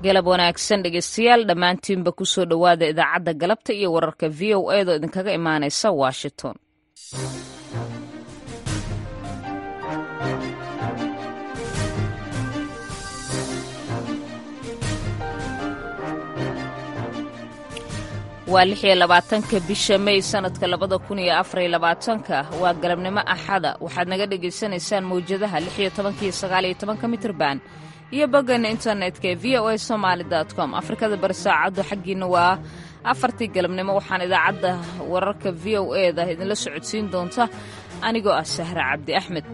galab wanaagsan dhegeystayaal dhammaantiinba kusoo dhowaada idaacadda galabta iyo wararka v o eedoo idinkaga imaanaysa washington waa lix iyo labaatanka bisha may sanadka labada kun iyo afariyo labaatanka waa galabnimo axada waxaad naga dhagaysanaysaan mawjadaha lix iyo tobanka iyo sagaal iyo tobanka mitrban iyo boggeena internetka ee v o a somaali com afrikada bari saacaddu xaggiina waa afartii galabnimo waxaan idaacadda wararka v o eda idinla socodsiin doonta anigoo ah sahra cabdi axmed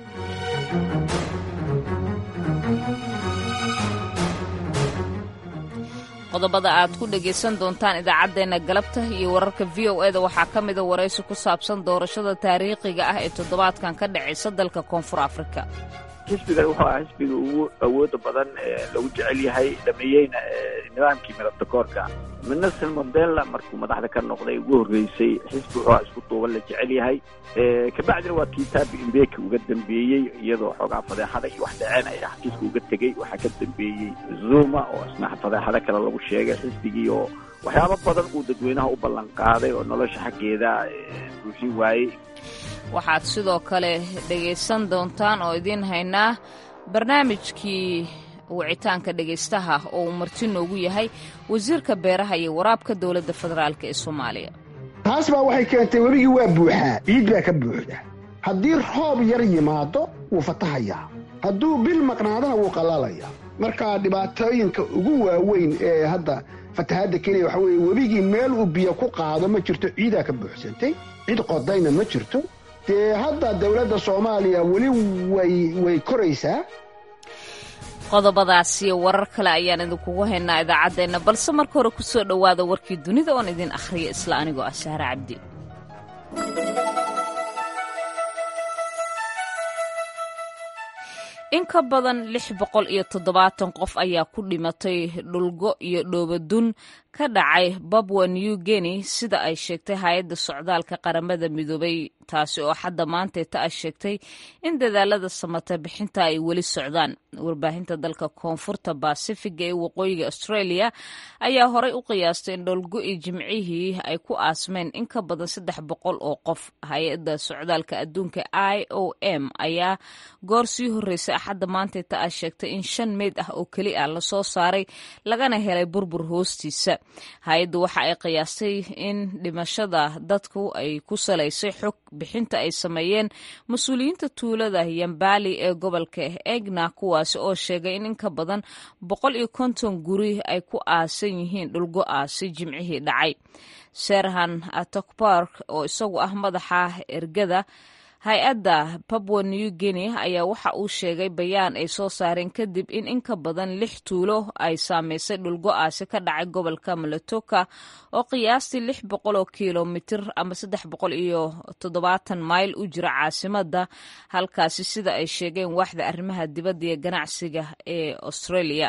qodobada aad ku dhegaysan doontaan idaacaddeenna galabta iyo wararka v o eda waxaa ka mida waraysi ku saabsan doorashada taariikhiga ah ee toddobaadkan ka dhacaysa dalka koonfur afrika xisbigan wuxuu ahaa xisbiga ugu awooda badan ee lagu jecel yahay dhameeyeyna nidaamkii midabtakoorka nelson mandela markuu madaxda ka noqday ugu horreysay xisbi wuxuu isku duuban la jecel yahay kabacdina waa kii taabi imbeki uga dambeeyey iyadoo xoogaa fadeexada iyo wax dhaceen ay xafiiska uga tegey waxaa ka dambeeyey zuma oo isna fadeexado kale lagu sheegay xisbigii oo waxyaabo badan uu dadweynaha u ballan qaaday oo nolosha xaggeeda buuxin waayey waxaad sidoo kale dhegaysan doontaan oo idiin haynaa barnaamijkii wicitaanka dhegaystaha oo uu marti noogu yahay wasiirka beeraha iyo waraabka dowladda federaalk ee soomaaliya taas baa waxay keentay webigii waa buuxaa ciid baa ka buuxda haddii roob yar yimaado wuu fatahayaa hadduu bil maqnaadana wuu qallalayaa marka dhibaatooyinka ugu waaweyn ee hadda fatahaadda kenya waxaa weeye webigii meel uu biyo ku qaado ma jirto ciidaa ka buuxsantay cid qodayna ma jirto dee hadda dowladda soomaaliya weli way way koraysaa qodobadaas iyo warar kale ayaan idinkugu haynaa idaacaddeenna balse marka hore ku soo dhowaada warkii dunida oon idin akhriya isla anigoo ah sahre cabdi in ka badan lix boqol iyo toddobaatan qof ayaa ku dhimatay dhulgo iyo dhoobadun ka dhacay babwa new guinea sida ay sheegtay hay-adda socdaalka qaramada midoobay taasi oo xadda maanteeta ah sheegtay in dadaalada samata bixinta ay weli socdaan warbaahinta dalka koonfurta basifiga ee waqooyiga australia ayaa horay u qiyaastay in dhowlgo-i jimcihii ay ku aasmeen in ka badan saddex boqol oo qof hay-adda socdaalka adduunka i o m ayaa goor sii horreysay axadda maanteeta ah sheegtay in shan meyd ah oo keli ah lasoo saaray lagana helay burbur hoostiisa hay-addu waxa ay qiyaastay in dhimashada dadku ay ku salaysay xog bixinta ay sameeyeen mas-uuliyiinta tuulada yambali ee gobolka egna kuwaasi oo sheegay in in ka badan boqol iyo konton guri ay ku aasan yihiin dhulgo-aasi jimcihii dhacay serhan atokbark oo isagu ah madaxa ergada hay-adda babwa new guinea ayaa waxa uu sheegay bayaan ay soo saareen kadib in in ka badan lix tuulo ay saameysay dhulgo-aasi ka dhacay gobolka malatoka oo qiyaastii lix boqol oo kilomitir ama saddex boqol iyo toddobaatan mayl u jira caasimadda halkaasi sida ay sheegeen waaxda arrimaha dibadda iyo ganacsiga ee australia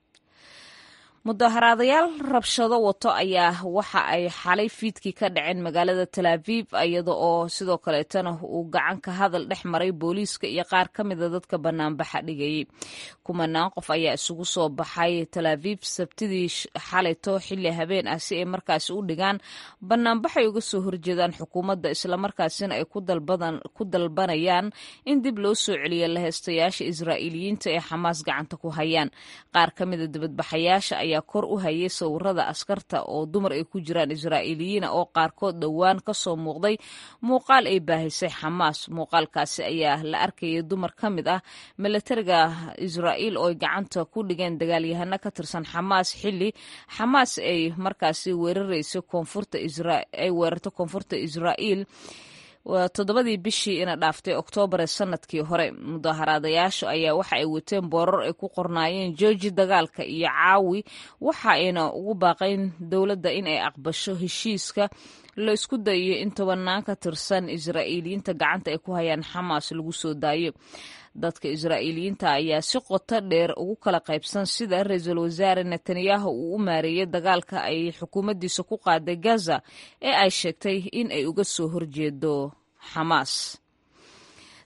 mudaharaadayaal rabshado wato ayaa waxa ay xalay fiidkii ka dhaceen magaalada talaaviv iyada oo sidoo kaleetana uu gacan ka hadal dhex maray booliiska iyo qaar ka mida dadka banaanbaxa dhigayay kumanaan qof ayaa isugu soo baxay talaaviv sabtidii xalayto xilli habeen ah si ay markaasi u dhigaan banaanbaxay uga soo horjeedaan xukuumadda islamarkaasina ay ku dalbanayaan in dib loo soo celiyo laheystayaasha israa'iiliyiinta ee xamaas gacanta ku hayaan qaar ka mida dibadbaxayaasha ayaa kor u hayay sawirada askarta oo dumar ay ku jiraan israa'iiliyiina oo qaarkood dhowaan ka soo muuqday muuqaal ay baahisay xamaas muuqaalkaasi ayaa la arkayay dumar ka mid ah milatariga israa'iil oo ay gacanta ku dhigeen dagaalyahano ka tirsan xamaas xilli xamaas ay markaasi weeraraysa koonfurta ay weerarto koonfurta israa'iil toddobadii bishii ina dhaaftay oktoobar ee sanadkii hore mudaharaadayaashu ayaa waxa ay wateen boorar ay ku qornaayeen jooji dagaalka iyo caawi waxa ayna ugu baaqayn dowladda in ay aqbasho heshiiska la isku dayo in tobanaan ka tirsan israa'iiliyiinta gacanta ay ku hayaan xamaas lagu soo daayo dadka israa'iiliyiinta ayaa si qoto dheer ugu kala qaybsan sida ra-iisul wasaare netanyahu uu u maareeyey dagaalka ay xukuumaddiisa ku qaaday gaza ee ay sheegtay in ay uga soo horjeedo xamaas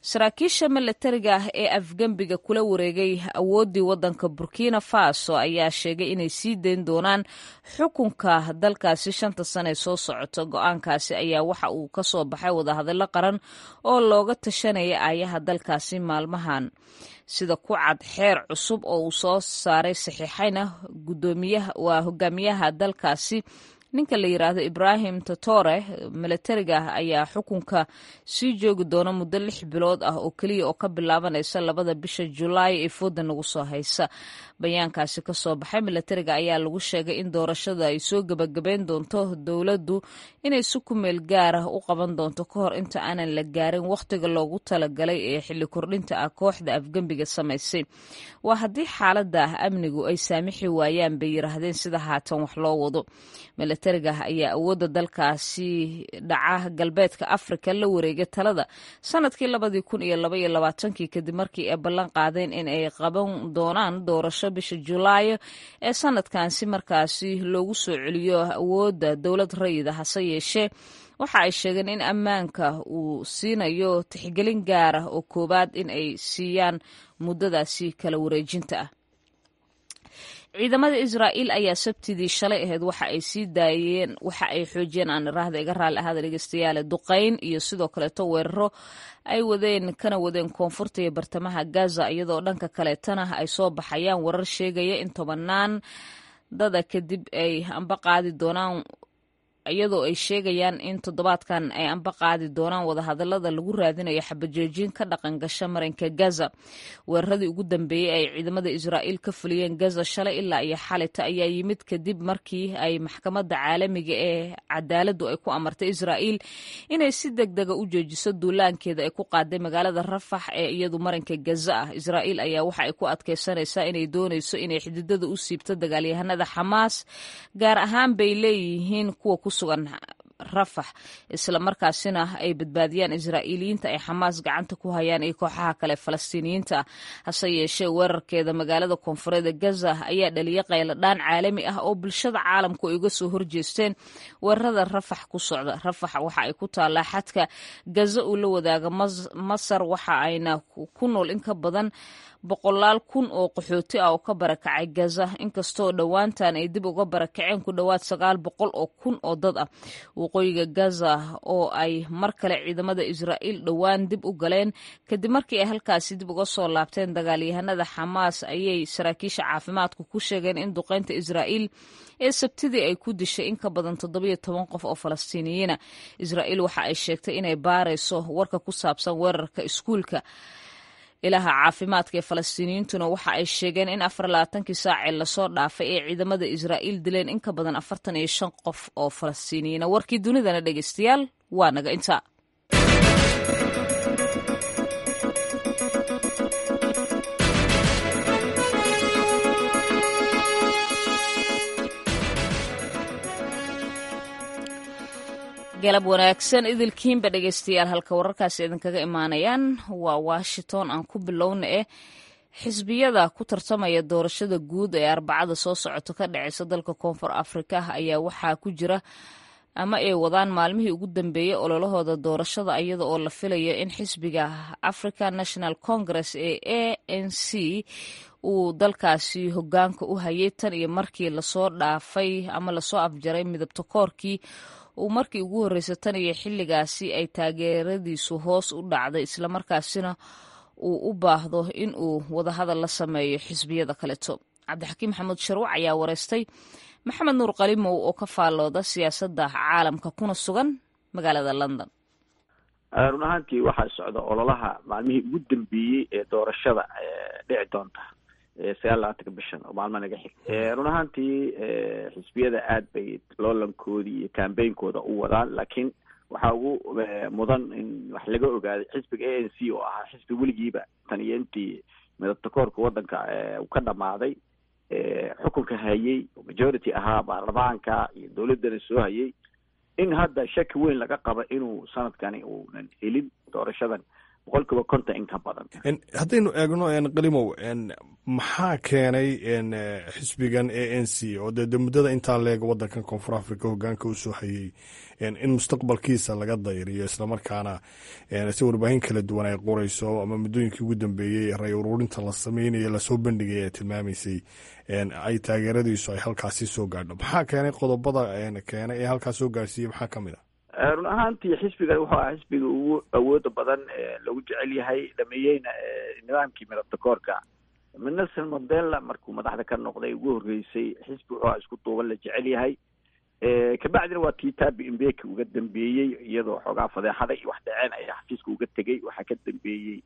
saraakiisha milatariga ah ee afgembiga kula wareegay awooddii waddanka burkina faso ayaa sheegay inay sii dayn doonaan xukunka dalkaasi shanta sane ee soo socota go-aankaasi ayaa waxa uu ka soo baxay wadahadallo qaran oo looga tashanaya aayaha dalkaasi maalmahan sida ku cad xeer cusub oo uu soo saaray saxiixayna gudoomiyaha waa hogaamiyaha dalkaasi ninka la yidhaahdo ibrahim totore milatariga ah ayaa xukunka sii joogi doona muddo lix bilood ah oo keliya oo ka bilaabanaysa labada bisha julaay ee fooda nagu soo haysa bayaankaasi ka soo baxay milatariga ayaa lagu sheegay in doorashada ay soo gebagabeyn doonto dowladdu inay si ku meel gaar ah u qaban doonto ka hor inta aanan la gaarin wakhtiga loogu talagalay ee xilli kordhinta ah kooxda afgembiga samaysay waa haddii xaaladda ah amnigu ay saamixi waayaan bay yiraahdeen sida haatan wax loo wado milatariga ayaa awoodda dalkaasi dhaca galbeedka afrika la wareegay talada sanadkii labadii kun iyo laba iyo labaatankii kadib markii ay ballan qaadeen in ay qaban doonaan doorasho bisha julaayo ee sanadkan si markaasi loogu soo celiyo awoodda dowlad rayida hase yeeshee waxa ay sheegeen in ammaanka uu siinayo tixgelin gaar ah oo koowaad in ay siiyaan muddadaasi kala wareejinta ah ciidamada israa'iil ayaa sabtidii shalay ahayd waxa ay sii daayeen waxa ay xoojiyeen aan iraahda iga raalli ahaada dhegeystayaale duqayn iyo sidoo kaleeto weeraro ay wadeen kana wadeen koonfurta iyo bartamaha gaza iyadoo dhanka kaleetana ay soo baxayaan warar sheegaya in tobanaan dada kadib ay amba qaadi doonaan iyadoo ay sheegayaan in toddobaadkan ay amba qaadi doonaan wadahadalada lagu raadinayo xabajoojin ka dhaqan gasha marinka gaza weeraradii ugu dambeeyey ay ciidamada israa'iil ka fuliyeen gaza shalay ilaa iyo xalita ayaa yimid kadib markii ay maxkamadda caalamiga ee cadaaladdu ay ku amartay israa'iil inay si deg dega u joojiso duulaankeeda ay ku qaaday magaalada rafax ee iyadu marinka gaza ah israa'iil ayaa waxa ay ku adkaysanaysaa inay doonayso inay xididada u siibto dagaalyahanada xamaas gaar ahaan bay leeyihiin kuwa ku sugan rafax isla markaasina ay badbaadiyaan israa'iiliyiinta ay xamaas gacanta ku hayaan iyo kooxaha kale falastiiniyiinta ah hase yeeshee weerarkeeda magaalada koonfureed ee gaza ayaa dhaliyay qayladhaan caalami ah oo bulshada caalamku ay uga soo horjeesteen weerarada rafax ku socda rafax waxa ay ku taallaa xadka gaza uu la wadaaga masar waxa ayna ku nool in ka badan boqolaal kun oo qaxooti ah oo ka barakacay gaza inkastoo dhowaantan ay dib uga barakaceen ku dhowaad sagaal boqol oo kun oo dad ah waqooyiga gaza oo ay mar kale ciidamada israa'iil dhowaan dib u galeen kadib markii ay halkaasi dib uga soo laabteen dagaalyahanada xamaas ayay saraakiisha caafimaadku ku sheegeen in duqeynta israa'iil ee sabtidii ay ku dishay in ka badan toddobiyo toban qof oo falastiiniyiina israa'iil waxa ay sheegtay inay baarayso warka ku saabsan weerarka iskuulka ilaha caafimaadka ee falastiiniyiintuna waxa ay sheegeen in afar labaatankii saacee lasoo dhaafay ee ciidamada israa'iil dileen in ka badan afartan iyo shan qof oo falastiiniyiina warkii dunidana dhegeystayaal waa naga intaa galab wanaagsan idilkiinba dhegeystayaal halka wararkaasi idinkaga imaanayaan waa washington aan ku bilowna eh xisbiyada ku tartamaya doorashada guud ee arbacada soo socoto ka dhaceysa dalka koonfur afrika ayaa waxaa ku jira ama ay wadaan maalmihii ugu dambeeyey ololahooda doorashada iyada oo la filayo in xisbiga african national congress ee a n c uu dalkaasi hogaanka u hayay tan iyo markii lasoo dhaafay ama lasoo afjaray midabta koorkii uu markii ugu horreysay tan iyo xilligaasi ay taageeradiisu hoos u dhacday islamarkaasina uu u baahdo in uu wadahadal la sameeyo xisbiyada kaleto cabdixakiim maxamuud sharwac ayaa wareystay maxamed nuur qalimow oo ka faallooda siyaasadda caalamka kuna sugan magaalada london run ahaantii waxaa socda ololaha maalmihii ugu dambeeyey ee doorashada dhici doonta sagaal labaatanka bishan oo maalmo naga xig run ahaantii xisbiyada aad bay loolankoodii iyo cambainkooda u wadaan laakiin waxaa ugu mudan in wax laga ogaaday xisbiga a n c oo ahaa xisbi weligiiba tan iyo intii midabta koorka waddanka uu ka dhamaaday xukunka hayay oo majority ahaa baarlamaanka iyo dowladdana soo hayay in hadda shaki weyn laga qabo inuu sanadkani uunan helin doorashadan boqol kiiba konton in ka badan haddaynu eegno qalimow maxaa keenay xisbigan a n c oo dee de muddada intaa leeg waddankan koonfur africa hogaanka usoo hayey in mustaqbalkiisa laga dayriyo islamarkaana si warbaahin kala duwan ay qorayso ama muddooyinkii ugu dambeeyey ray ururinta la sameynayo lasoo bandhigay ee tilmaamaysay ay taageeradiisu ay halkaasi soo gaadho maxaa keenay qodobada keenay ee halkaas soo gaarsiiyey maxaa ka mid a run ahaantii xisbigan wuxuu aha xisbiga ugu awooda badan lagu jecel yahay dhameeyeyna nidaamkii midabta koorka nelson mandela markuu madaxda ka noqday ugu horreysay xisbi wuxuu aha isku duuban la jecel yahay kabacdina waa tii tabi imbeki uga dambeeyey iyadoo xoogaa fadeexada iyo wax dhaceen ayaa xafiiska uga tegey waxaa ka dambeeyey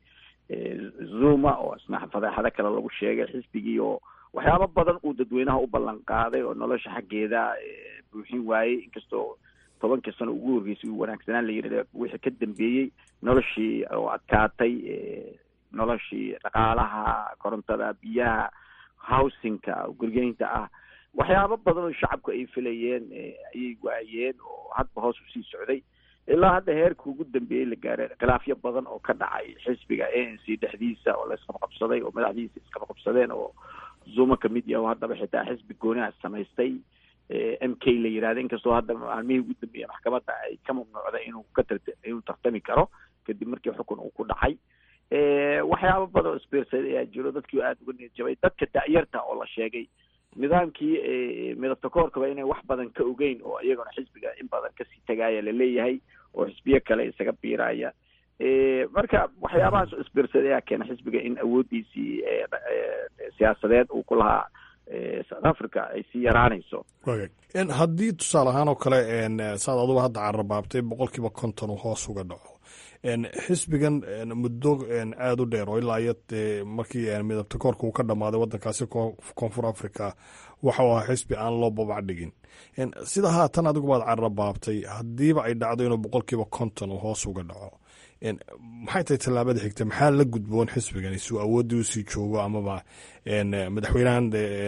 zuma oo isna fadeexado kale lagu sheegay xisbigii oo waxyaabo badan uu dadweynaha u ballan qaaday oo nolosha xaggeeda buuxin waayey inkastoo tobankii sano ugu horreysay uu wanaagsanaan la yidhahda wixii ka dambeeyey noloshii oo adkaatay noloshii dhaqaalaha korontada biyaha housingka gurgeynta ah waxyaabo badan oo shacabku ay filayeen ayay waayeen oo hadba hoos usii socday ilaa hadda heerka ugu dambeeyey la gaaray khilaafyo badan oo ka dhacay xisbiga a n c dhexdiisa oo la isqabqabsaday oo madaxdiisa isqabqabsadeen oo zuma kamid yaha oo haddaba xitaa xisbi gooniha samaystay m k la yihahda inkastoo hadda maalmihii ugu dambeeyey maxkamadda ay ka mamnuucday inuu ka tar inuu tartami karo kadib markii xukun uu ku dhacay waxyaabo badan oo sbirsad ayaa jiro dadkii aada uga niyad jabay dadka da'yarta oo la sheegay nidaamkii midabta koorkaba inay wax badan ka ogeyn oo iyagona xisbiga in badan kasii tagaaya laleeyahay oo xisbiyo kale isaga biiraya marka waxyaabahaas oo sbirsad ayaa keena xisbiga in awooddiisii siyaasadeed uu ku lahaa south africa ay sii yaraanayso haddii tusaale ahaan oo kale saad aduba hadda carabaabtay boqol kiiba konton uu hoos uga dhaco xisbigan muddo aada u dheer oo ilaa iyo markii midabta koorka uu ka dhammaaday waddankaasi koonfur africa waxa uu ahaa xisbi aan loo babac dhigin sida haatan adigubaad carabaabtay haddiiba ay dhacdo inuu boqol kiiba konton uu hoos uga dhaco maxay tahay tallaabada xigta maxaa la gudboon xisbigan suu awooddii usii joogo amaba madaxweynahan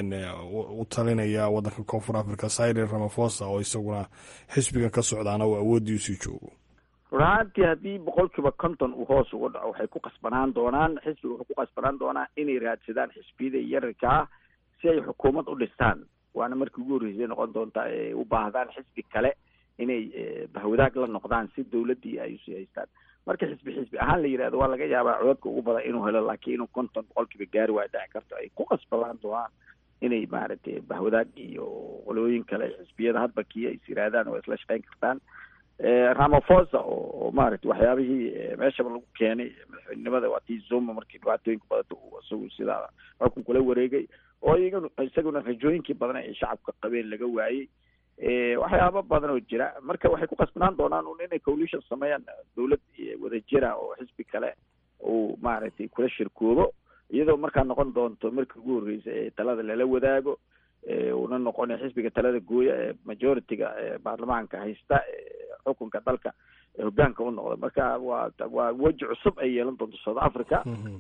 u talinaya waddanka koonfur africa cyril ramafosa oo isaguna xisbigan ka socdaana uu awooddii usii joogo run ahaantii haddii boqol kiiba konton uu hoos uga dhaco waxay ku qasbanaan doonaan xisbiga wuxuu ku qasbanaan doonaa inay raadsadaan xisbiyada yararka ah si ay xukuumad u dhistaan waana markii ugu horreysay noqon doontaa ay u baahdaan xisbi kale inay bahwadaag la noqdaan si dawladdii ay usii haystaan marka xisbi xisbi ahaan la yidhahdo waa laga yaabaa codadka ugu badan inuu helo laakiin inuu konton boqol kiiba gaari waa dhici karto ay ku qasbanaan doonaan inay maaragtay bahwadaag iyo qolooyin kale xisbiyada hadba kii ay is yihaahdaan oo isla shaqeyn kartaan ramafosa oo maaragtay waxyaabihii meeshaba lagu keenay madaxweynenimada waa tii zuma markii dhibaatooyinka badanta uu isagu sidaa xukun kula wareegay oo iyagana isaguna rajooyinkii badan ay shacabka qabeen laga waayey waxyaaba badan oo jira marka waxay ku qasbanaan doonaan un inay coalition sameeyaan dawlad wadajira oo xisbi kale uu maaragtay kula shirkoobo iyadoo markaa noqon doonto markii ugu horreysay ee talada lala wadaago una noqona xisbiga talada gooya ee majority-ga baarlamaanka haysta xukunka dalka hogaanka u noqda marka waa waa weji cusub ay yeelan doonto south africa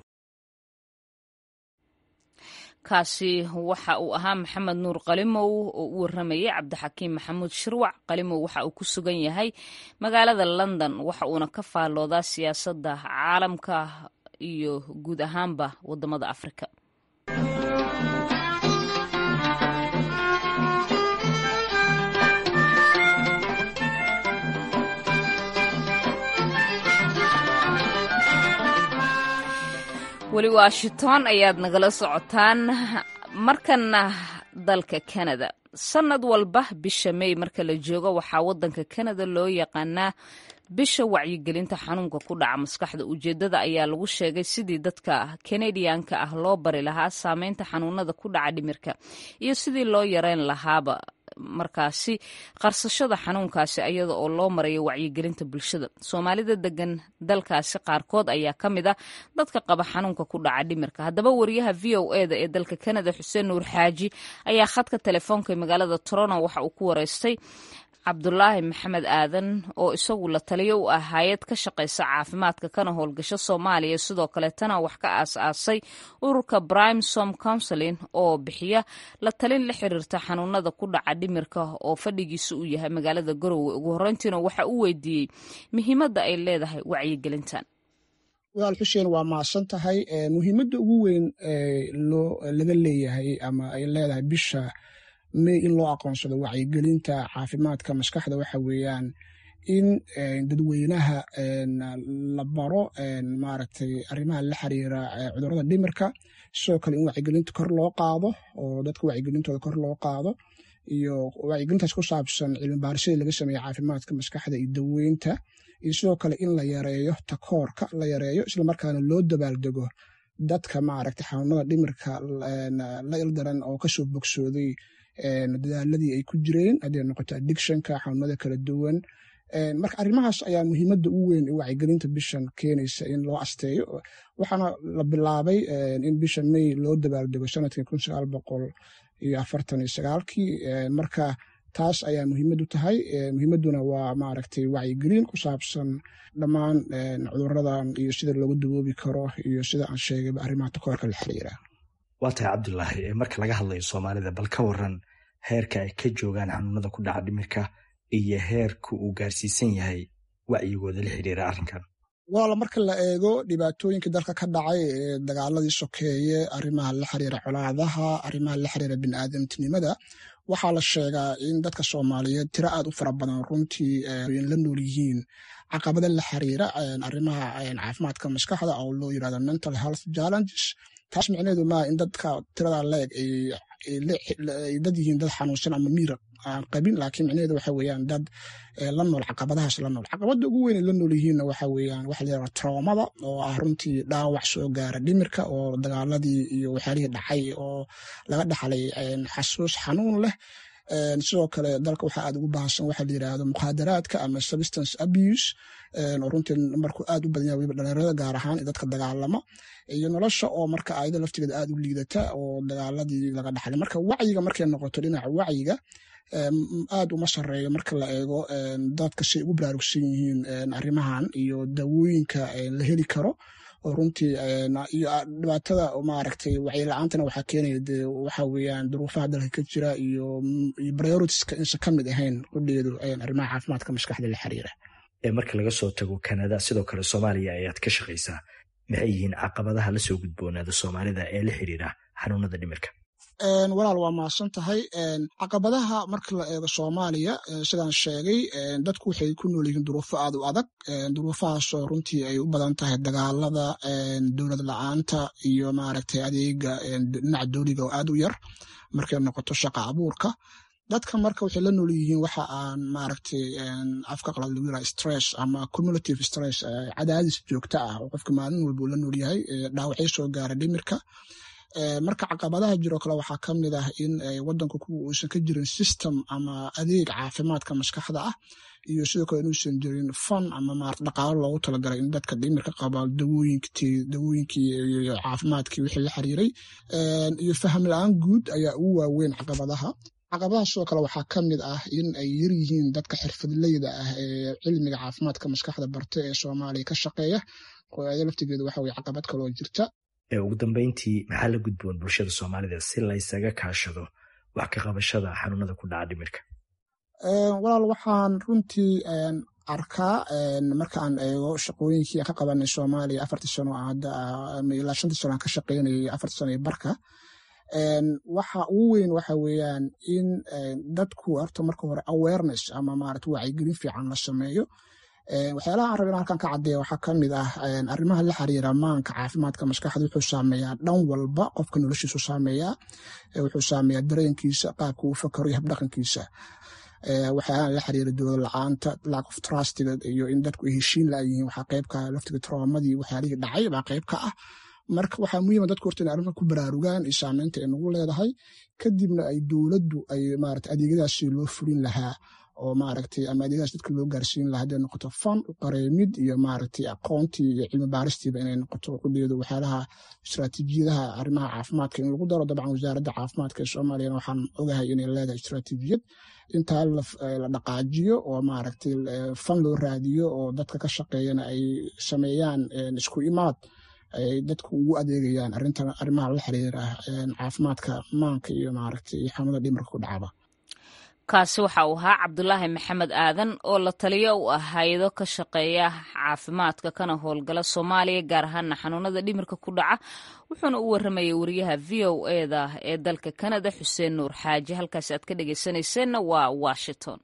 kaasi waxa uu ahaa maxamed nuur qalimow oo u waramayay cabdixakiim maxamuud shirwac qalimow waxa uu ku sugan yahay magaalada london waxa uuna ka faalloodaa siyaasadda caalamka iyo guud ahaanba wadamada afrika weli washington ayaad nagala socotaan markana dalka canada sannad walba bisha may marka la joogo waxaa waddanka canada loo yaqaanaa bisha wacyigelinta xanuunka ku dhaca maskaxda ujeeddada ayaa lagu sheegay sidii dadka kanadiyanka ah loo bari lahaa saameynta xanuunada ku dhaca dhimirka iyo sidii loo yareyn lahaaba markaasi qarsashada xanuunkaasi iyada oo loo marayo wacyigelinta bulshada soomaalida degan dalkaasi qaarkood ayaa ka mid a dadka qaba xanuunka ku dhaca dhimirka haddaba wariyaha v o e da ee dalka canada xuseen nuur xaaji ayaa khadka telefoonka magaalada toronto waxa uu ku wareystay cabdulaahi maxamed aadan oo isagu la taliyo u ah hay-ad ka shaqaysa caafimaadka kana howlgasho soomaaliya sidoo kaleetana wax ka aas-aasay ururka brimesom counseling oo bixiya la talin la xiriirta xanuunada ku dhaca dhimirka oo fadhigiisa uu yahay magaalada garowe ugu horreyntiina waxa uu weydiiyey muhiimadda ay leedahay wacyigelintan walaal xuseen waa mahadsan tahay muhiimadda ugu weyn loo laga leeyahay ama ay leedahay bisha may in loo aqoonsado wacyigelinta caafimaadka maskaxda waxa weeyaan in dadweynaha la baro maaragtay arrimaha la xiriira cudurrada dhimirka sidoo kale in wacyigelinta kor loo qaado oo dadka wacyigelintooda kor loo qaado iyo wacyigelintaas ku saabsan cilmi baarisyada laga sameeya caafimaadka maskaxda iyo daweynta iyo sidoo kale in la yareeyo takoorka la yareeyo islamarkaana loo dabaaldego dadka maaragtay xanuunada dhimirka la ildaran oo kasoo bogsooday dadaaladii ay ku jireen hadday noqoto addictionka xanuunada kala duwan marka arrimahaas ayaa muhiimadda u weyn ee wacyigelinta bishan keenaysa in loo asteeyo waxaana la bilaabay in bisha may loo dabaaldego sanadkii kun sagaal boqol iyo afartan iyo sagaalkii marka taas ayaa muhiimad u tahay muhiimadduna waa maaragtay wacyigelin ku saabsan dhammaan cuduradan iyo sida loogu dawoobi karo iyo sida aan sheegayba arrimaha takoorka la xiriira waa tahay cabdulaahi marka laga hadlayo soomaalida bal ka waran heerka ay ka joogaan xanuunada ku dhaca dhimirka iyo heerka uu gaarsiisan yahay wacyigooda la xiriira arrinkan walaala marka la eego dhibaatooyinkii dalka ka dhacay ee dagaaladii sokeeye arrimaha la xiriira colaadaha arrimaha la xiriira biniaadamtinimada waxaa la sheegaa in dadka soomaaliyeed tiro aad u fara badan runtii la nool yihiin caqabada la xiriira arrimaha caafimaadka maskaxda oo loo yirahdo mental health challenges taas micneheedu maa in dadka tirada leeg ay dad yihiin dad xanuunsan ama miira aan qabin laakiin micnaheedu waxa weeyaan dad la nool caqabadahaas la nool caqabada ugu weyn ay la nool yihiinna waxa weeyaan waxa layidhaha traumada oo ah runtii dhaawac soo gaara dhimirka oo dagaaladii iyo waxyaalihii dhacay oo laga dhaxlay xasuus xanuun leh sidoo kale dalka waxaa aad ugu baahsan waxa la yidhaahdo mukhadaraadka ama substance abuse oo runtii markuu aad u badan yahay weliba dhalinyarada gaar ahaan ee dadka dagaalama iyo nolosha oo marka ayada laftigeeda aad u liidata oo dagaaladii laga dhaxlay marka wacyiga markay noqoto dhinaca wacyiga aad uma sareeyo marka la eego dadka say ugu baraarugsan yihiin arrimahan iyo dawooyinka la heli karo oo runtii iyo dhibaatada maaragtay wacyi-la-aantana waxaa keenaya de waxa weeyaan duruufaha dalka ka jira iyo prioritiska insa ka mid ahayn qudheedu arrimaha caafimaadka maskaxda la xiriira marka laga soo tago kanada sidoo kale soomaaliya ayaad ka shaqaysaa maxay yihiin caqabadaha la soo gudboonaada soomaalida ee la xiriira xanuunada dhimirka walaal waa mahadsan tahay caqabadaha marka la eego soomaaliya sidaan sheegay dadku waxay ku nool yihiin duruufo aad u adag duruufahaasoo runtii ay u badan tahay dagaalada dowlad la-aanta iyo maaragtay adeega dhinaca dooliga oo aad u yar markay noqoto shaqa abuurka dadka marka waxay la nool yihiin waxa aan maaragtay afka qalad lagu yiraha stress ama cumulative stress cadaadis joogto ah oo qofka maalin walba uu la nool yahay dhaawacyo soo gaara dhimirka marka caqabadaha jiroo kale waxaa ka mid ah in wadanku kuwa uusan ka jirin system ama adeeg caafimaadka maskaxda ah iyo sidoo kale inuusan jirin fan ama maarata dhaqaalo loogu talagalay in dadka dhimirka qaba dawooyinkii iyo caafimaadkii wixii la xiriiray iyo faham la-aan guud ayaa ugu waaweyn caqabadaha caqabadaha sidoo kale waxaa ka mid ah in ay yar yihiin dadka xirfadleyda ah ee cilmiga caafimaadka maskaxda barta ee soomaaliya ka shaqeeya oo iyada laftigeedu waxa weye caqabad kaloo jirta ugu dambeyntii maxaa la gudboon bulshada soomaalida si laysaga kaashado wax ka qabashada xanuunada ku dhaca dhimirka walaal waxaan runtii arkaa marka aan eego shaqooyinkii aan ka qabanay soomaaliya afartii sano hadda ilaa shantii sano aan ka shaqaynayay afartii sano iyo barka waxa ugu weyn waxa weeyaan in dadku horta marka hore awareness ama maarata wacyigelin fiican la sameeyo waxyaalaha aan raba in halkan ka caddeeya waxaa ka mid ah arrimaha la xiriira maanka caafimaadka maskaxda wuxuu saameeyaa dhan walba qofka noloshiisu saameeyaa wuxuu saameeyaa dareenkiisa qaabka uu fakaro iyo habdhaqankiisa waxyaalaha la xiriira dowlad la-aanta lack of trustiga iyo in dadku ay heshiin laayihiin waxaa qeybka laftiga traumadii waxyaalihii dhacay baa qeyb ka ah marka waxaa muhiima dadku horta inay arrintan ku baraarugaan iyo saameynta ay nagu leedahay kadibna ay dowladdu ay maarata adeegyadaasi loo fulin lahaa oo maaragtay ama adeegyadaas dadka loo gaarsiin lahaa hadday noqoto fan qareemid iyo maaragtay aqoontii iyo cilmi baaristiiba inay noqoto qudheedu waxyaalaha istaraatiijiyadaha arrimaha caafimaadka in lagu daro dabcan wasaaradda caafimaadka ee soomaaliyana waxaan ogahay inay leedahay istaraatiijiyad intaa la dhaqaajiyo oo maaragtay fan loo raadiyo oo dadka ka shaqeeyana ay sameeyaan isku imaad ay dadku ugu adeegayaan arrintan arrimaha la xiriira caafimaadka maanka iyo maaragtay xanuunada dhimirka ku dhacaba kaasi waxa uu ahaa cabdulaahi maxamed aadan oo la taliyo u ah hay-ado ka shaqeeya caafimaadka kana howlgala soomaaliya gaar ahaana xanuunada dhimirka ku dhaca wuxuuna u waramayay wariyaha v o eda ee dalka kanada xuseen nuur xaaji halkaasi aad ka dhegeysanayseena waa washington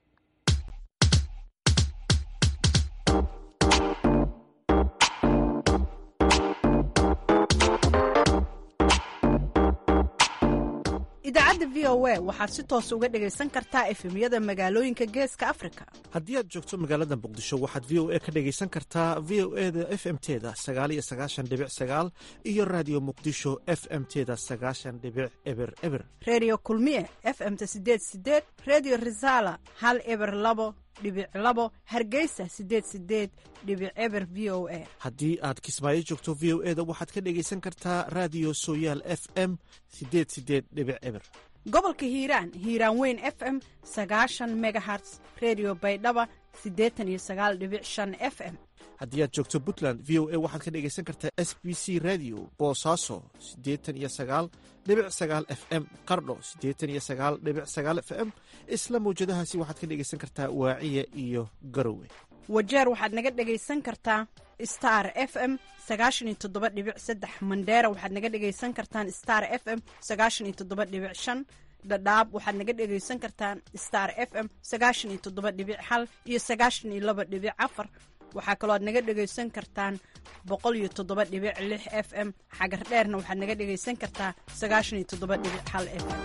idaacadda v o a waxaad si toos uga dhegaysan kartaa efemyada magaalooyinka geeska afrika haddii aad joogto magaalada muqdisho waxaad v o a ka dhegaysan kartaa v o e da f m teda sagaal iyo sagaashan dhibic sagaal iyo raadiyo muqdisho f m teda sagaashan dhibic eber eber redio kulmiye f m ta sideed sideed redio resala hal eber labo dhibic labo hargeysa sideed sideed dhibic eber v o a haddii aad kismaayo joogto v o e da waxaad ka dhegaysan kartaa raadiyo sooyaal f m sideed sideed dhibic eber gobolka hiiraan hiiraan weyn f m sagaashan megaherts redio baydhaba siddeetan iyo sagaal dhibic shan f m haddii aad joogto puntland v o a waxaad ka dhegaysan kartaa s b c radio boosaaso siddeetan iyo sagaal dhibic sagaal f m qardho siddeetan iyo sagaal dhibic sagaal f m isla mawjadahaasi waxaad ka dhegaysan kartaa waaciya iyo garowe wajeer waxaad naga dhegaysan kartaa star f m sagaashan iyo toddoba dhibic saddex mandheera waxaad naga dhegaysan kartaan star f m sagaashan iyo toddoba dhibic shan dhadhaab waxaad naga dhegaysan kartaan star f m sagaashan iyo toddoba dhibic hal iyo sagaashan iyo laba dhibic afar waxaa kaloo aad naga dhegaysan kartaan boqol iyo toddoba dhibic lix f m xagar dheerna waxaad naga dhegaysan kartaa sagaashan iyo toddoba dhibic hal f m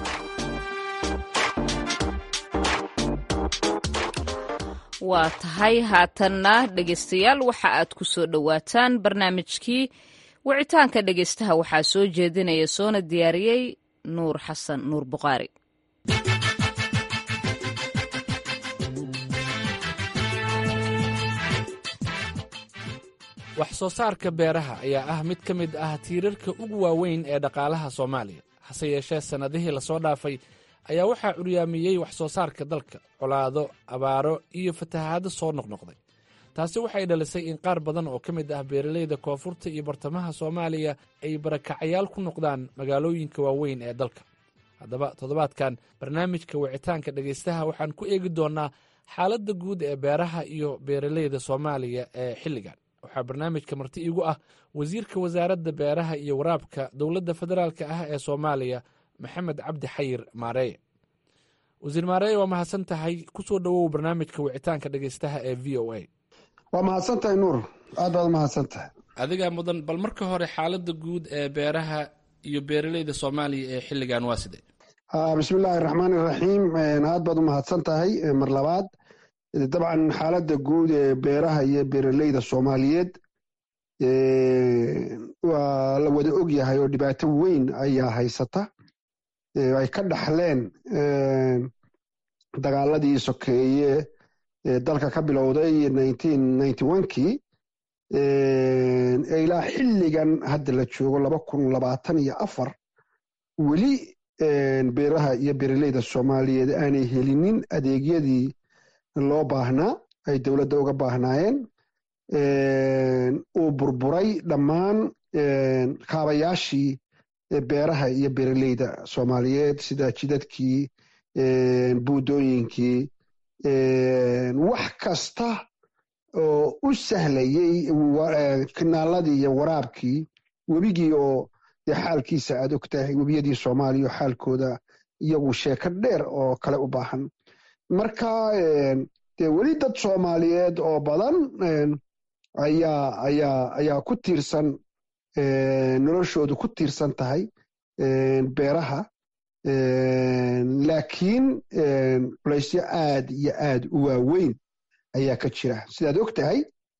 waa tahay haatanna dhegaystayaal waxa aad ku soo dhowaataan barnaamijkii wicitaanka dhegaystaha waxaa soo jeedinaya soona diyaariyey nuur xasan nuur buqaari wax soo saarka beeraha ayaa ah mid ka mid ah tiirarka ugu waaweyn ee dhaqaalaha soomaaliya hase yeeshee sannadihii lasoo dhaafay ayaa waxaa curyaamiyey wax soo saarka dalka colaado abaaro iyo fatahaado soo noqnoqday taasi waxay dhalisay in qaar badan oo ka mid ah beeralayda koonfurta iyo bartamaha soomaaliya ay barakacayaal ku noqdaan magaalooyinka waaweyn ee dalka haddaba toddobaadkan barnaamijka wicitaanka dhegaystaha waxaan ku eegi doonnaa xaaladda guud ee beeraha iyo beeralayda soomaaliya ee xilligan waxaa barnaamijka marti iigu ah wasiirka wasaaradda beeraha iyo waraabka dowladda federaalka ah ee soomaaliya maxamed cabdi xayir maareeye wasiir maareeye waa mahadsan tahay kusoo dhowow barnaamijka wicitaanka dhegaystaha ee v o a waa mahadsan tahay nuur aad baad mahadsan tahay adigaa mudan bal marka hore xaaladda guud ee beeraha iyo beeralayda soomaaliya ee xilligan waa sidee bismi illaahi raxmaan iraxiim aad baad u mahadsan tahay mar labaad dabcan xaaladda guud ee beeraha iyo beeralayda soomaaliyeed waa la wada og yahay oo dhibaato weyn ayaa haysata ay ka dhaxleen dagaaladii sokeeye ee dalka ka bilowday kii ilaa xilligan hadda la joogo laba kun labaatan iyo afar weli beeraha iyo beeralayda soomaaliyeed aanay helinin adeegyadii loo baahnaa ay dowladda uga baahnaayeen uu burburay dhammaan kaabayaashii beeraha iyo beeralayda soomaaliyeed sida jidadkii buudooyinkii wax kasta oo u sahlayey kinaaladii iyo waraabkii webigii oo dee xaalkiisa aad og tahay webiyadii soomaaliya oo xaalkooda iyagu sheeko dheer oo kale u baahan marka dee weli dad soomaaliyeed oo badan ayaa ayaa ayaa ku tiirsan noloshoodu ku tiirsan tahay beeraha laakiin culaysyo aad iyo aad u waaweyn ayaa ka jira sidaad og tahay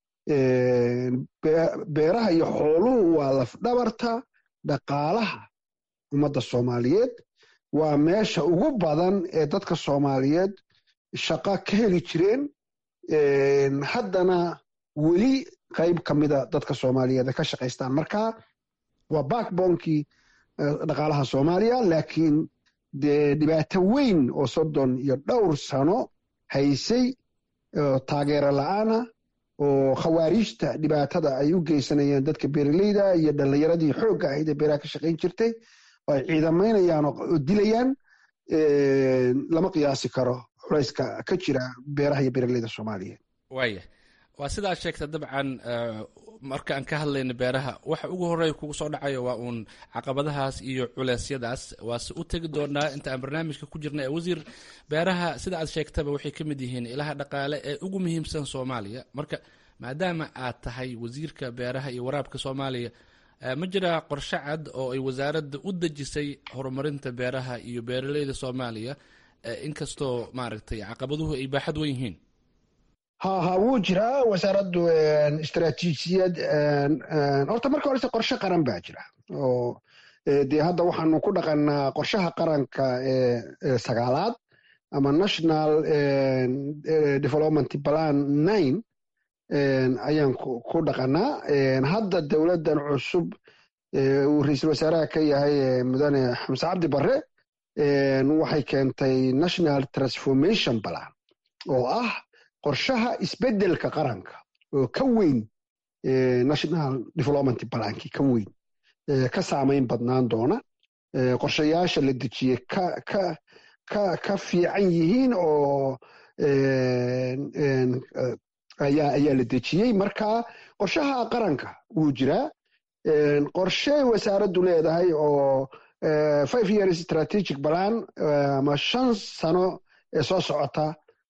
beeraha iyo xooluhu waa lafdhabarta dhaqaalaha ummadda soomaaliyeed waa meesha ugu badan ee dadka soomaaliyeed shaqa ka heli jireen haddana weli qayb ka mida dadka soomaaliyeed ka shaqaystaan marka waa backbonkii dhaqaalaha soomaaliya laakiin dee dhibaato weyn oo soddon iyo dhowr sano haysay taageero la-aana oo khawaariijta dhibaatada ay u geysanayeen dadka beeralayda iyo dhallinyaradii xoogga ahayd ee beeraha ka shaqayn jirtay oo ay ciidamaynayaan oo dilayaan lama qiyaasi karo culayska ka jira beeraha iyo beeraleyda soomaaliyeed waaya waa sidaa sheegta dabcan marka aan ka hadlayno beeraha waxa ugu horeeya kugu soo dhacayo waa uun caqabadahaas iyo culeysyadaas waase u tegi doonaa inta aan barnaamijka ku jirna ee wasiir beeraha sida aad sheegtaba waxay ka mid yihiin ilaha dhaqaale ee ugu muhiimsan soomaaliya marka maadaama aad tahay wasiirka beeraha iyo waraabka soomaaliya ma jiraa qorshe cad oo ay wasaaradda u dejisay horumarinta beeraha iyo beeraleyda soomaaliya inkastoo maaragtay caqabaduhu ay baaxad wen yihiin ha ha wuu jiraa wasaaraddu istaraatiijiyad horta marka horese qorshe qaran baa jira oo dee hadda waxaanu ku dhaqanaa qorshaha qaranka ee sagaalaad ama national development plan nine ayaan ku dhaqanaa hadda dowladdan cusub uu ra-iisul wasaaraha ka yahay mudane xamse cabdi barre waxay keentay national transformation plan oo ah qorshaha isbeddelka qaranka oo ka weyn national development planki ka weyn ka saamayn badnaan doona qorshayaasha la dejiyey ka ka ka ka fiican yihiin oo ayaa ayaa la dejiyey marka qorshaha qaranka wuu jiraa qorshe wasaaraddu leedahay oo five years strategic plan ama shan sano ee soo socota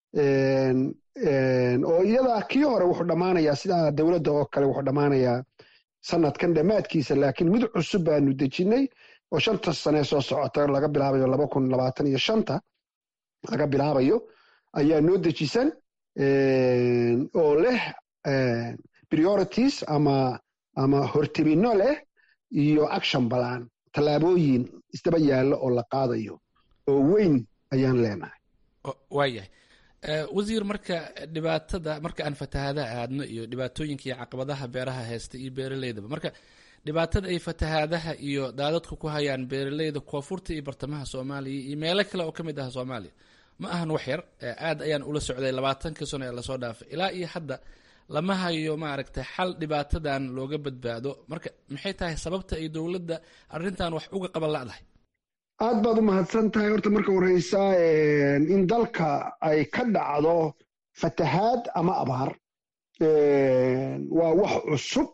oo iyada kii hore wuxuu dhammaanayaa sidaa dowladda oo kale wuxuu dhammaanayaa sanadkan dhammaadkiisa laakiin mid cusub baanu dejinay oo shanta sanee soo socota laga bilaabayo laba kun labaatan iyo shanta laga bilaabayo ayaa noo dejisan oo leh priorities ama ama hortemino leh iyo action balan tallaabooyin isdaba yaallo oo la qaadayo oo weyn ayaan leenahay waayahay wasiir marka dhibaatada marka aan fatahaadaha aadno iyo dhibaatooyinka iyo caqabadaha beeraha haysta iyo beeraleydaba marka dhibaatada ay fatahaadaha iyo daadadku ku hayaan beeraleyda koonfurta iyo bartamaha soomaaliya iyo meelo kale oo ka mid ah soomaaliya ma ahan wax yar aad ayaan ula socday labaatankii sano ee lasoo dhaafay ilaa iyo hadda lama hayo maaragtay xal dhibaatadan looga badbaado marka maxay tahay sababta ay dowladda arrintan wax uga qaban la'dahay aad baad u mahadsan tahay horta marka horeysa in dalka ay ka dhacdo fatahaad ama abaar waa wax cusub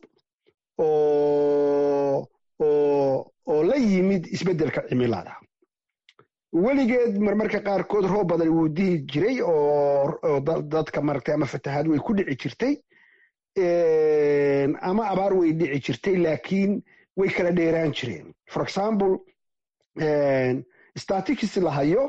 oo oo oo la yimid isbeddelka cimilada weligeed marmarka qaarkood roob badan wuu dihi jiray oo dadka maratay ama fatahaad way ku dhici jirtay ama abaar way dhici jirtay laakiin way kala dheeraan jireen for example statistics la hayo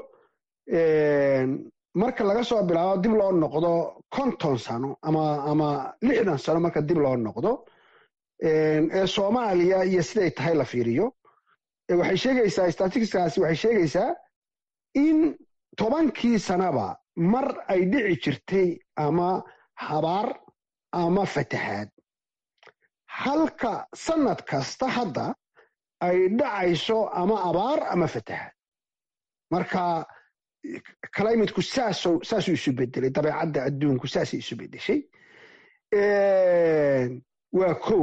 marka laga soo bilaabo dib loo noqdo konton sano ama ama lixdan sano marka dib loo noqdo ee soomaaliya iyo siday tahay la fiiriyo waxay sheegaysaa statisticskaasi waxay sheegaysaa in tobankii sanaba mar ay dhici jirtay ama habaar ama fatahaad halka sanad kasta hadda ay dhacayso ama abaar ama fatahaad marka climateku saasoo saasuu isu bedelay dabeecadda adduunku saasay isu bedeshay waa kow